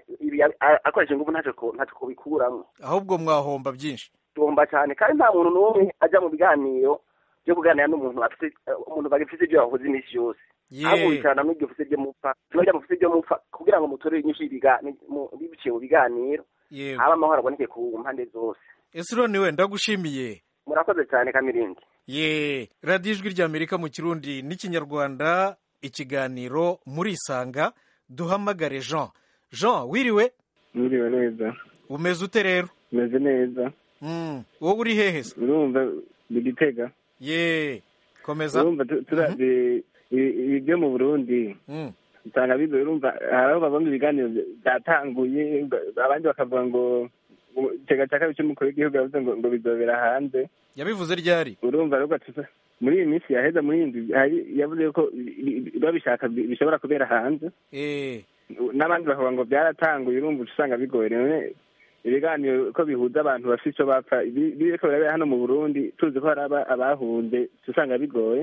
akoresha inguvu ntacyo ntacyo bikuramo ahubwo mwahomba byinshi tuhomba cyane kandi nta muntu n'umwe ajya mu biganiro byo kuganira n'umuntu afite umuntu bagifite ibyo yavuze iminsi yose ahubwo wicarana n'ibyo ufite ibyo mupfa kiba mufite ibyo mupfa kugira ngo mutorere inyinshi biciye mu biganiro haba amahoro aboneke ku mpande zose ese urone we ndagushimiye murakoze cyane kamirindi ye radiyo ijwi ry'amerika mu kirundi n'ikinyarwanda ikiganiro murisanga duhamagare jean jean wiriwe wiriwe neza umeze ute rero umeze neza wowe uri hehe se urumva bigitega ye komeza urumva turavye ibi byo mu burundi usanga bigoye urumva hari aho babona ibiganiro byatanguye abandi bakavuga ngo igitega cya kabiri cy'umukuru w'igihugu yavuze ngo ngo bizobera hanze yabivuze ryari urumva rero muri iyi minsi yaheza muri iyi nzu yavuze ko babishaka bishobora kubera hanze n'abandi bakavuga ngo byaratanguye urumva usanga bigoye rero ibiganiro ko bihuza abantu bafite icyo bapfa biriko birabera hano mu burundi tuzi ko hari abahunze usanga bigoye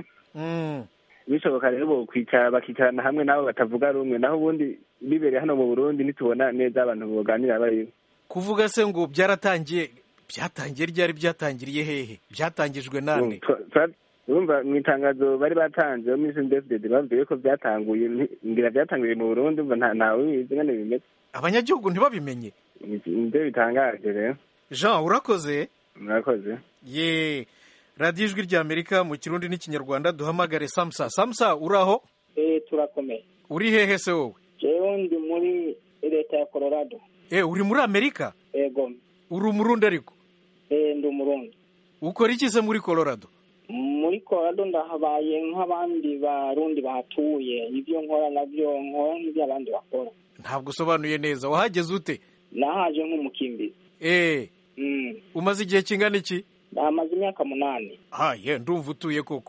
bishoboka rero bokwicara bakicarana hamwe n'abo batavuga rumwe naho ubundi bibereye hano mu burundi ntitubona neza abantu boganira bariho kuvuga se ngo byaratangiye byatangiye ryari byatangiriye hehe byatangijwe nande urumva mu itangazo bari batanze bo muri sendefudede babwiye ko byatanguye ngira byatangiriye mu burundi umva ntawe ubizi ngane bimeze abanyagihugu ntibabimenye nibyo bitangaje rero jean urakoze murakoze ye radiyo ijwi ry'amerika mu kirundi n'ikinyarwanda duhamagare samusa samusa uraho eh turakomeye uri hehe se wowe jewe ndi muri leta ya colorado eh uri muri amerika ego uri umurundi ariko eh ndi umurundi ukora iki se muri colorado muri colorado ndahabaye nk'abandi barundi bahatuye ibyo nkora nabyo nkora nk'ibyo abandi bakora ntabwo usobanuye neza wahageze ute nahaje nk'umukimbizi eh umaze igihe kingana iki amaze imyaka munani ah ye ndumva utuye koko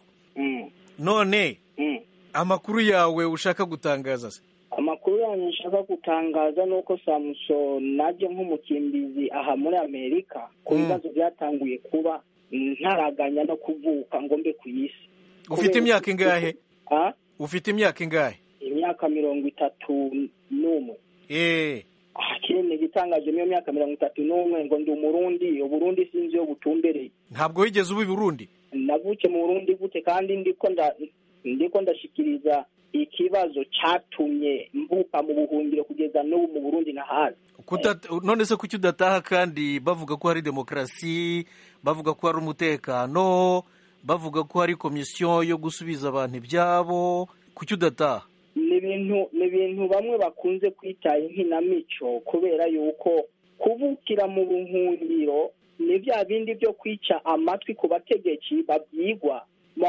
none amakuru yawe ushaka gutangaza se amakuru yanyu nshaka gutangaza ni uko samuso najye nk'umukimbizi aha muri amerika ku bibazo byatanguye kuba ntaraganya no kuvuka ngo mbe ku isi ufite imyaka ingahe ufite imyaka ingahe imyaka mirongo itatu n'umwe eee ikindi igitangaje niyo myaka mirongo itatu n'umwe ngo ndi umurundi uburundi sinzi iyo butumbereye ntabwo wigeze uba i burundi navuke mu burundi gute kandi ndiko ndashikiriza ikibazo cyatumye mvuka mu buhungiro kugeza n'ubu mu burundi nahazi none se kuki udataha kandi bavuga ko hari demokarasi bavuga ko hari umutekano bavuga ko hari komisiyo yo gusubiza abantu ibyabo kuki udataha ni ibintu ni ibintu bamwe bakunze kwita inkinamico kubera yuko kubukira mu buhungiro ni bya bindi byo kwica amatwi ku bategetsi babyigwa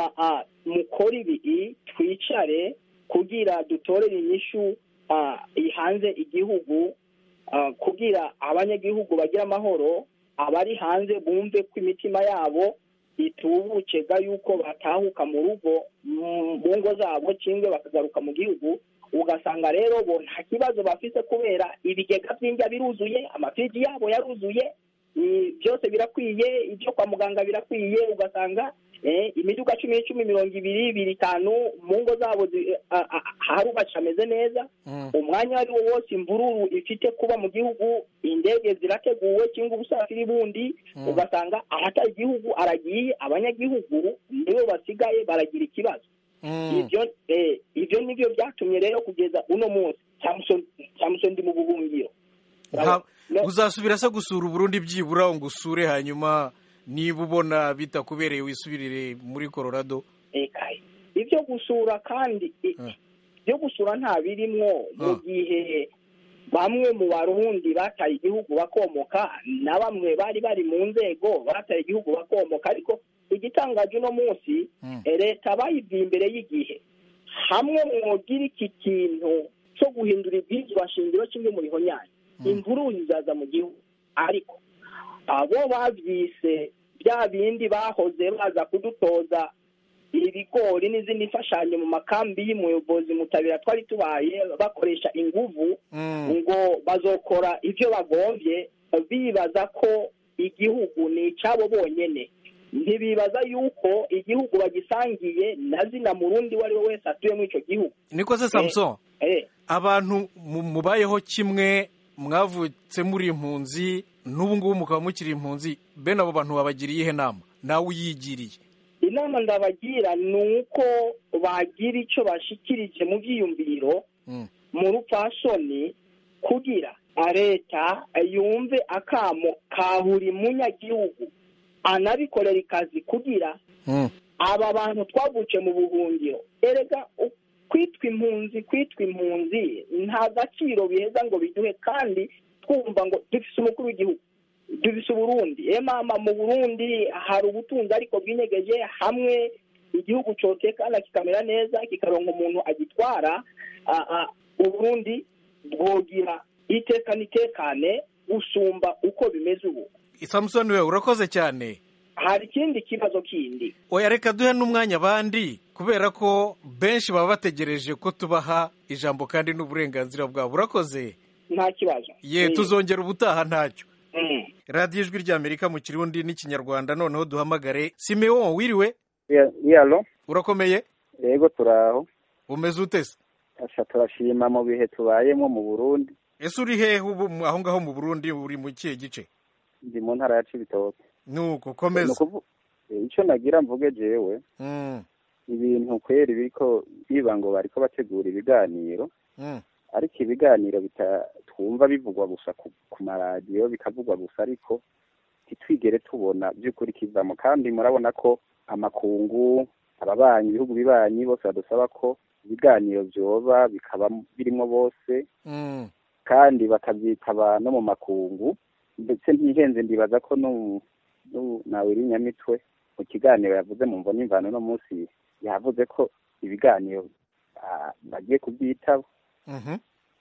mukora ibi twicare kugira dutorere inyishu hanze igihugu kugira abanyagihugu bagira amahoro abari hanze bumve ko imitima yabo itubuke ga yuko batahuka mu rugo mu ngo zabo cyangwa bakagaruka mu gihugu ugasanga rero bo nta kibazo bafise kubera ibigega by'indya biruzuye amafiriji yabo yaruzuye ni- byose birakwiye ibyo kwa muganga birakwiye ugasanga eh, imiduga cumi n'icumi mirongo ibiri ibiri itanu mu ngo zabo zi- a- a- harubatse hameze neza umwanya ari wo wose imvururu ifite kuba mu gihugu indege zirateguwe cyangwa ubusafiri bundi Mm. ugasanga ahatari igihugu aragiye abanyagihugu nibo basigaye baragira ikibazo ibyo eh, ibyo nibyo byatumye rero kugeza uno munsi Samson Samson ndi mu buhungiro Nta- uzasubira se gusura uburundi byibura ngo usure hanyuma niba ubona bitakubereye wisubirire muri colorado ekaye ibyo gusura kandi i- byo gusura nta birimwo mu gihe bamwe mu barundi bataye igihugu bakomoka na bamwe bari bari mu nzego bataye igihugu bakomoka ariko igitangaje uno munsi eh, leta bayibwiye imbere y'igihe hamwe mwogira iki kintu cyo guhindura ibyigwa shingiro kimwe mu bihonyanyi imvururu zizaza mu gihugu ariko abo babyise bya bindi bahoze baza kudutoza ibigori n'izindi mfashanyo mu makambi y'umuyobozi mutabira twari tubaye bakoresha inguvu ngo bazokora ibyo bagombye bibaza ko igihugu ni icyabo bonyine ntibibaza yuko igihugu bagisangiye na zina murundi uwo ari we wese atuye muri icyo gihugu niko se samson eh abantu mu- mubayeho kimwe mwavutse muri impunzi n'ubu ngubu mukaba mukiri impunzi bene abo bantu babagiriye ihe nama nawe uyigiriye inama ndabagira ni uko bagira icyo bashikirije mu byiyumviro mu rupfasoni kugira leta yumve akamo ka buri munyagihugu anabikorera ikazi kugira aba bantu twavukiye mu buhungiro erega u- kwitwa impunzi kwitwa impunzi nta gaciro biheza ngo biduhe kandi twumva ngo dufise umukuru w'igihugu dufise uburundi e mama mu burundi hari ubutunzi ariko bwinyegeje hamwe igihugu cotekana kikamera neza kikaronka umuntu agitwara a- a- uburundi bwogira iteka n'itekane gusumba uko bimeze ubu samusoni we urakoze cyane hari ikindi kibazo kindi oya reka duhe n'umwanya abandi kubera ko benshi baba bategereje ko tubaha ijambo kandi n'uburenganzira bwabo urakoze nta kibazo ye Mm. tuzongera ubutaha ntacyo Mm. radiyo ijwi ry'amerika mu kirundi n'ikinyarwanda noneho duhamagare simeon wiriwe yalo urakomeye yego turaho umeze utese asha turashima mu bihe tubayemo mu burundi ese uri hehe ubu mu- aho ngaho mu burundi uri mu kihe gice ndi mu ntara ya cibitoke nuko komeza Ni ukuvu- eh, ico nagira mvuge jewe Mm, ibintu kweri biriko biba ngo bariko bategura ibiganiro mm, ariko ibiganiro bita- twumva bivugwa gusa ku, ku maradiyo bikavugwa gusa ariko ntitwigere tubona by'ukuri kivamo kandi murabona ko amakungu ababanyi ibihugu bibanyi bose badusaba ko ibiganiro vyoba bikaba birimwo bose mm. kandi bakabyitaba no mu makungu ndetse ntihenze ndibaza ko nu- nu- nawe iri nyamitwe mu kiganiro yavuze mu mvo n'imvano no munsi yavuze ko ibiganiro ah, bagiye kubyitaba Mhm.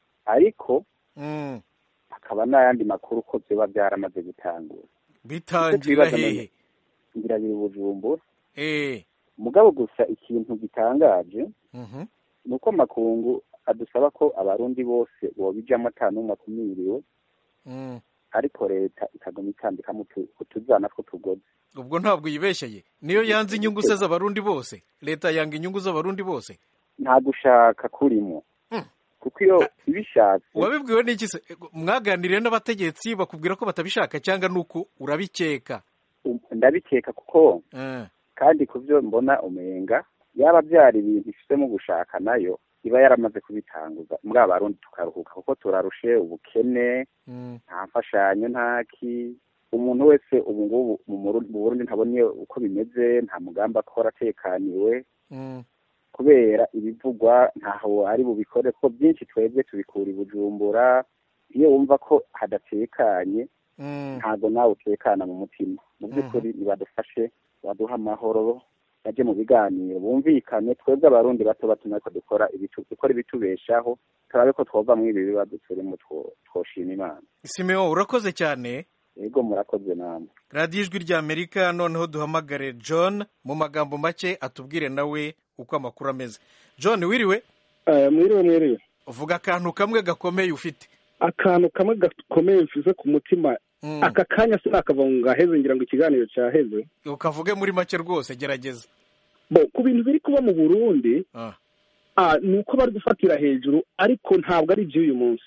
ariko Mm. hakaba n'ayandi makuru ko byoba byaramaze gutangura bitangirira Icyo twibaza hehe ngira biri bujumbura eh mugabo gusa ikintu gitangaje mhm. ni uko amakungu adusaba ko abarundi bose bobijamo ata n'umwe akumiriwe Mm. ariko leta ikaguma itambikamo utu- utuzana tw'utugozi ubwo ntabwo yibeshyeye niyo yanze inyungu se z'abarundi bose leta yanga inyungu z'abarundi bose nta gushaka kurimo kuko iyo ibishatse wabibwiwe n'iki se mwaganiriye n'abategetsi bakubwira ko batabishaka cyangwa nuko urabikeka um, ndabikeka kuko Eh, kandi ku byo mbona umenga yaba byari ibintu ifitemo gushaka nayo iba yaramaze kubitanguza muri abarundi tukaruhuka kuko turarushe ubukene mm, nta mfashanyo nta ki umuntu wese ubu ngubu mu Murundi- mu burundi ntabona uko bimeze nta mugambi akora atekaniwe mm, kubera ibivugwa ntaho ari bubikore ko byinshi twebwe tubikura i bujumbura iyo wumva ko hadatekanye mm. ntabwo nawe utekana mu mutima mu by'ukuri nibadufashe baduha amahoro bajye mu biganiro bumvikane twebwe abarundi bato bato natwe dukora ibitu- dukora ibitubeshaho turabe ko twova muri ibi bibazo turimo two- twoshima imana simeon urakoze cyane yego murakoze namwe radiyo ijwi ry'amerika noneho duhamagare john mu magambo make atubwire nawe uko amakuru ameze john wiriwe mwiriwe mwiriwe uvuga akantu kamwe gakomeye ufite akantu kamwe gakomeye mfize ku mutima aka kanya sinakava ngo ngaheze ngira ngo ikiganiro cyaheze ukavuge muri make rwose gerageza bo ku bintu biri kuba mu burundi ni uko bari gufatira hejuru ariko ntabwo ari iby'uyu munsi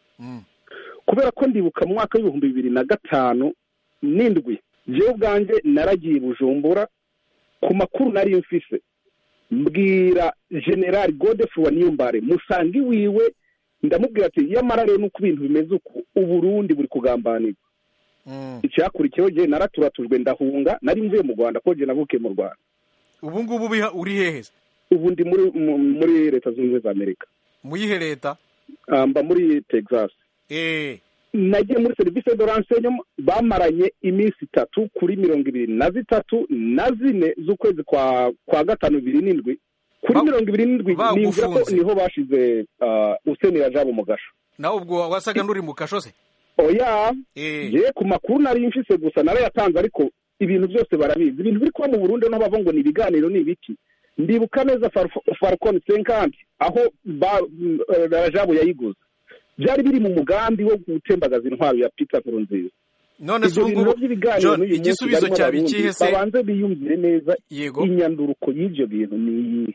kubera ko ndibuka mu mwaka w'ibihumbi bibiri na gatanu n'indwi njyewe ubwanjye naragiye i bujumbura ku makuru nari mfise mbwira generali godefroid wa niyombare musanga iwiwe ndamubwira ati yamara rero nuko ibintu bimeze uku uburundi buri kugambanirwa icyakurikiyeho jye naraturatujwe ndahunga nari mvuye mu rwanda ko jye navukiye mu rwanda ubu ngubu uri hehe ubu ndi muri muri leta zunze ubumwe za amerika mu yihe leta mba muri texas nagiye muri serivisi de renseignement bamaranye iminsi itatu kuri mirongo ibiri na zitatu na zine z'ukwezi kwa kwa gatanu bibiri n'indwi kuri mirongo ibiri n'indwi nimvira ko niho bashize usenera jabo mu gasho nawe ubwo wasaga n'uri mu kasho se oya ye ku makuru nari mfise gusa narayatanze ariko ibintu byose barabizi ibintu biri kuba mu burundi no bava ngo ni ibiganiro ni ibiki ndibuka neza farcon senkanti aho jabo yayiguze byari biri mu mugambi wo gutembagaza intwaro ya Peter Nkurunziza none se ubwo John igisubizo cyaba ikihe se babanze biyumvire neza inyanduruko y'ibyo bintu ni iyi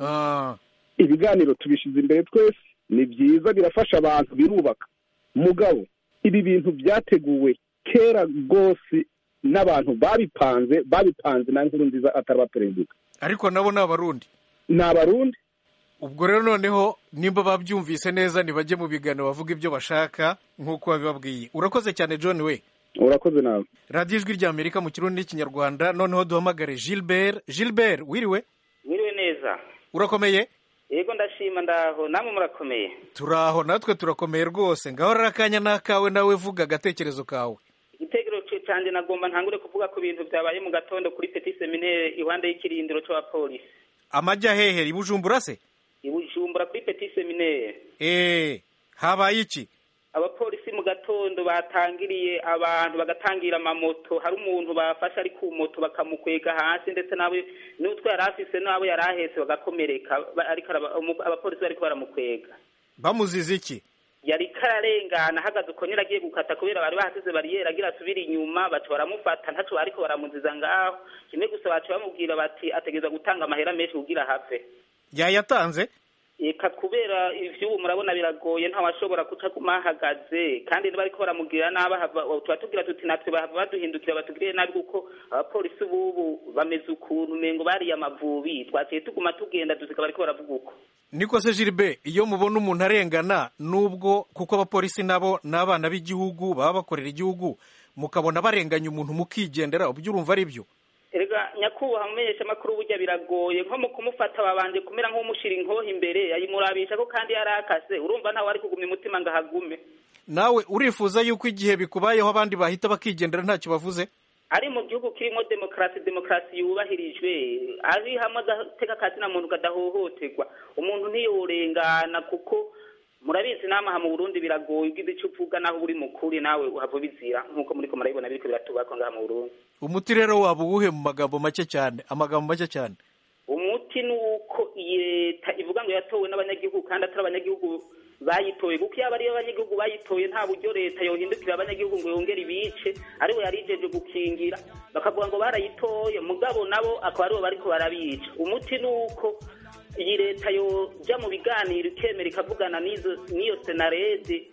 ibiganiro tubishize imbere twese ni byiza birafasha abantu birubaka mugabo ibi bintu byateguwe kera rwose n'abantu babipanze babipanze na Nkurunziza ataraba perezida ariko nabo ni abarundi ni abarundi ubwo rero noneho nimba babyumvise neza ntibajye mu biganiro bavuga ibyo bashaka nk'uko babibabwiye urakoze cyane john we urakoze nawe radiyo ijwi rya amerika mu kirundi n'ikinyarwanda noneho duhamagare gilbert gilbert wiriwe wiriwe neza urakomeye yego ndashima ndaho namwe murakomeye turaho natwe turakomeye rwose ngaho rero akanya n'akawe nawe vuga agatekerezo kawe igitekerezo cyanjye nagomba ntangure kuvuga ku bintu byabaye mu gatondo kuri petit seminaire iruhande y'ikirindiro cy'abapolisi amajya hehe i bujumbura se i bujumbura kuri petit seminaire eee habaye iki abapolisi mu gatondo batangiriye abantu bagatangira amamoto hari umuntu bafashe ari ku moto bakamukwega hasi ndetse nawe n'utwo yari afise n'abo yari ahetse bagakomereka abapolisi bariko baramukwega bamuziza iki yari kararengana ahagaze uko nyine agiye gukata kubera bari bahasize bariyeri agira asubire inyuma baca baramufata ntaco bariko baramuziza ngaho kimwe gusa baca bamubwira bati ategereza gutanga amahera menshi kugira have yayatanze eka kubera ivyubu murabona biragoye ntawashobora kuca guma ahagaze kandi bariko baramugirira nabi tuba tugira tuti natwe bahava baduhindukira batugirire nabi kuko abapolisi bubu bameze ukuntu umengo bariye amavubi twaciye tuguma tugenda dusika bariko baravuga uko niko se Gilbert iyo mubona umuntu arengana nubwo kuko abapolisi nabo ni abana b'igihugu baba bakorera igihugu mukabona barenganya umuntu mukigendera ubyo urumva ari byo erega nyakubahwa mumenyesha amakuru burya biragoye nko mu kumufata babanje kumera nk'umushyira inkoho imbere ayimurabisha ko kandi yari akase urumva ntawe ari kugumya umutima ngo ahagume nawe urifuza yuko igihe bikubayeho abandi bahita bakigendera ntacyo bavuze ari mu gihugu kirimo demokarasi demokarasi yubahirijwe ari hamwe agateka akazina muntu kadahohoterwa umuntu ntiyorengana kuko murabizi n'amaha mu burundi biragoye ugize icyo uvuga naho uri mukuri nawe uhava ubizira nk'uko muri ko murabibona biriko biratubakwa ngaha mu burundi umuti rero waba uwuhe mu magambo make cyane amagambo make cyane umuti ni uko iyi leta ivuga ngo yatowe n'abanyagihugu kandi atari abanyagihugu bayitoye kuko iyo ari abanyagihugu bayitoye nta buryo leta yohindukira abanyagihugu ngo yongere ibice ariwe yari ijeje gukingira bakavuga ngo barayitoye mugabo nabo akaba aribo bariko barabica umuti ni uko iyi leta yoja mu biganiro ikemera ikavugana n'iyo senarede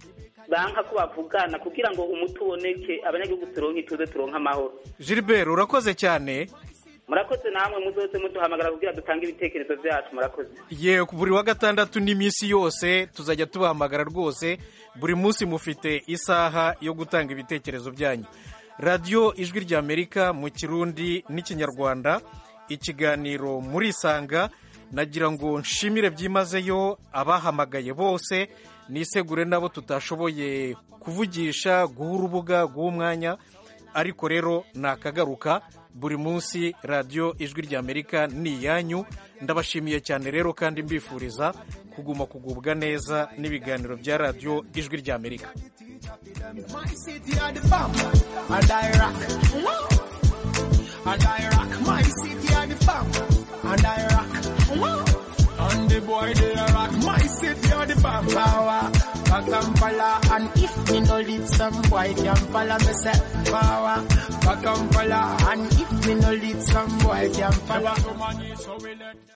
banka ko bavugana kugira ngo umuti uboneke abanyagihugu turonke ituze turonke amahoro Gilbert urakoze cyane murakoze namwe muzoze muduhamagara kugira dutange ibitekerezo byacu murakoze ye buri wa gatandatu n'iminsi yose tuzajya tubahamagara rwose buri munsi mufite isaha yo gutanga ibitekerezo byanyu radiyo ijwi ry'amerika mu kirundi n'ikinyarwanda ikiganiro murisanga nagira ngo nshimire byimazeyo abahamagaye bose nisegure nabo tutashoboye kuvugisha guha urubuga guha umwanya ariko rero ni akagaruka buri munsi radiyo ijwi ry'amerika ni iyanyu ndabashimiye cyane rero kandi mbifuriza kuguma kugubwa neza n'ibiganiro bya radiyo ijwi ry'amerika And the boy they a rock back and follow. And if me no lead some boy can follow me say power. Back and follow. And if me no lead some boy can follow.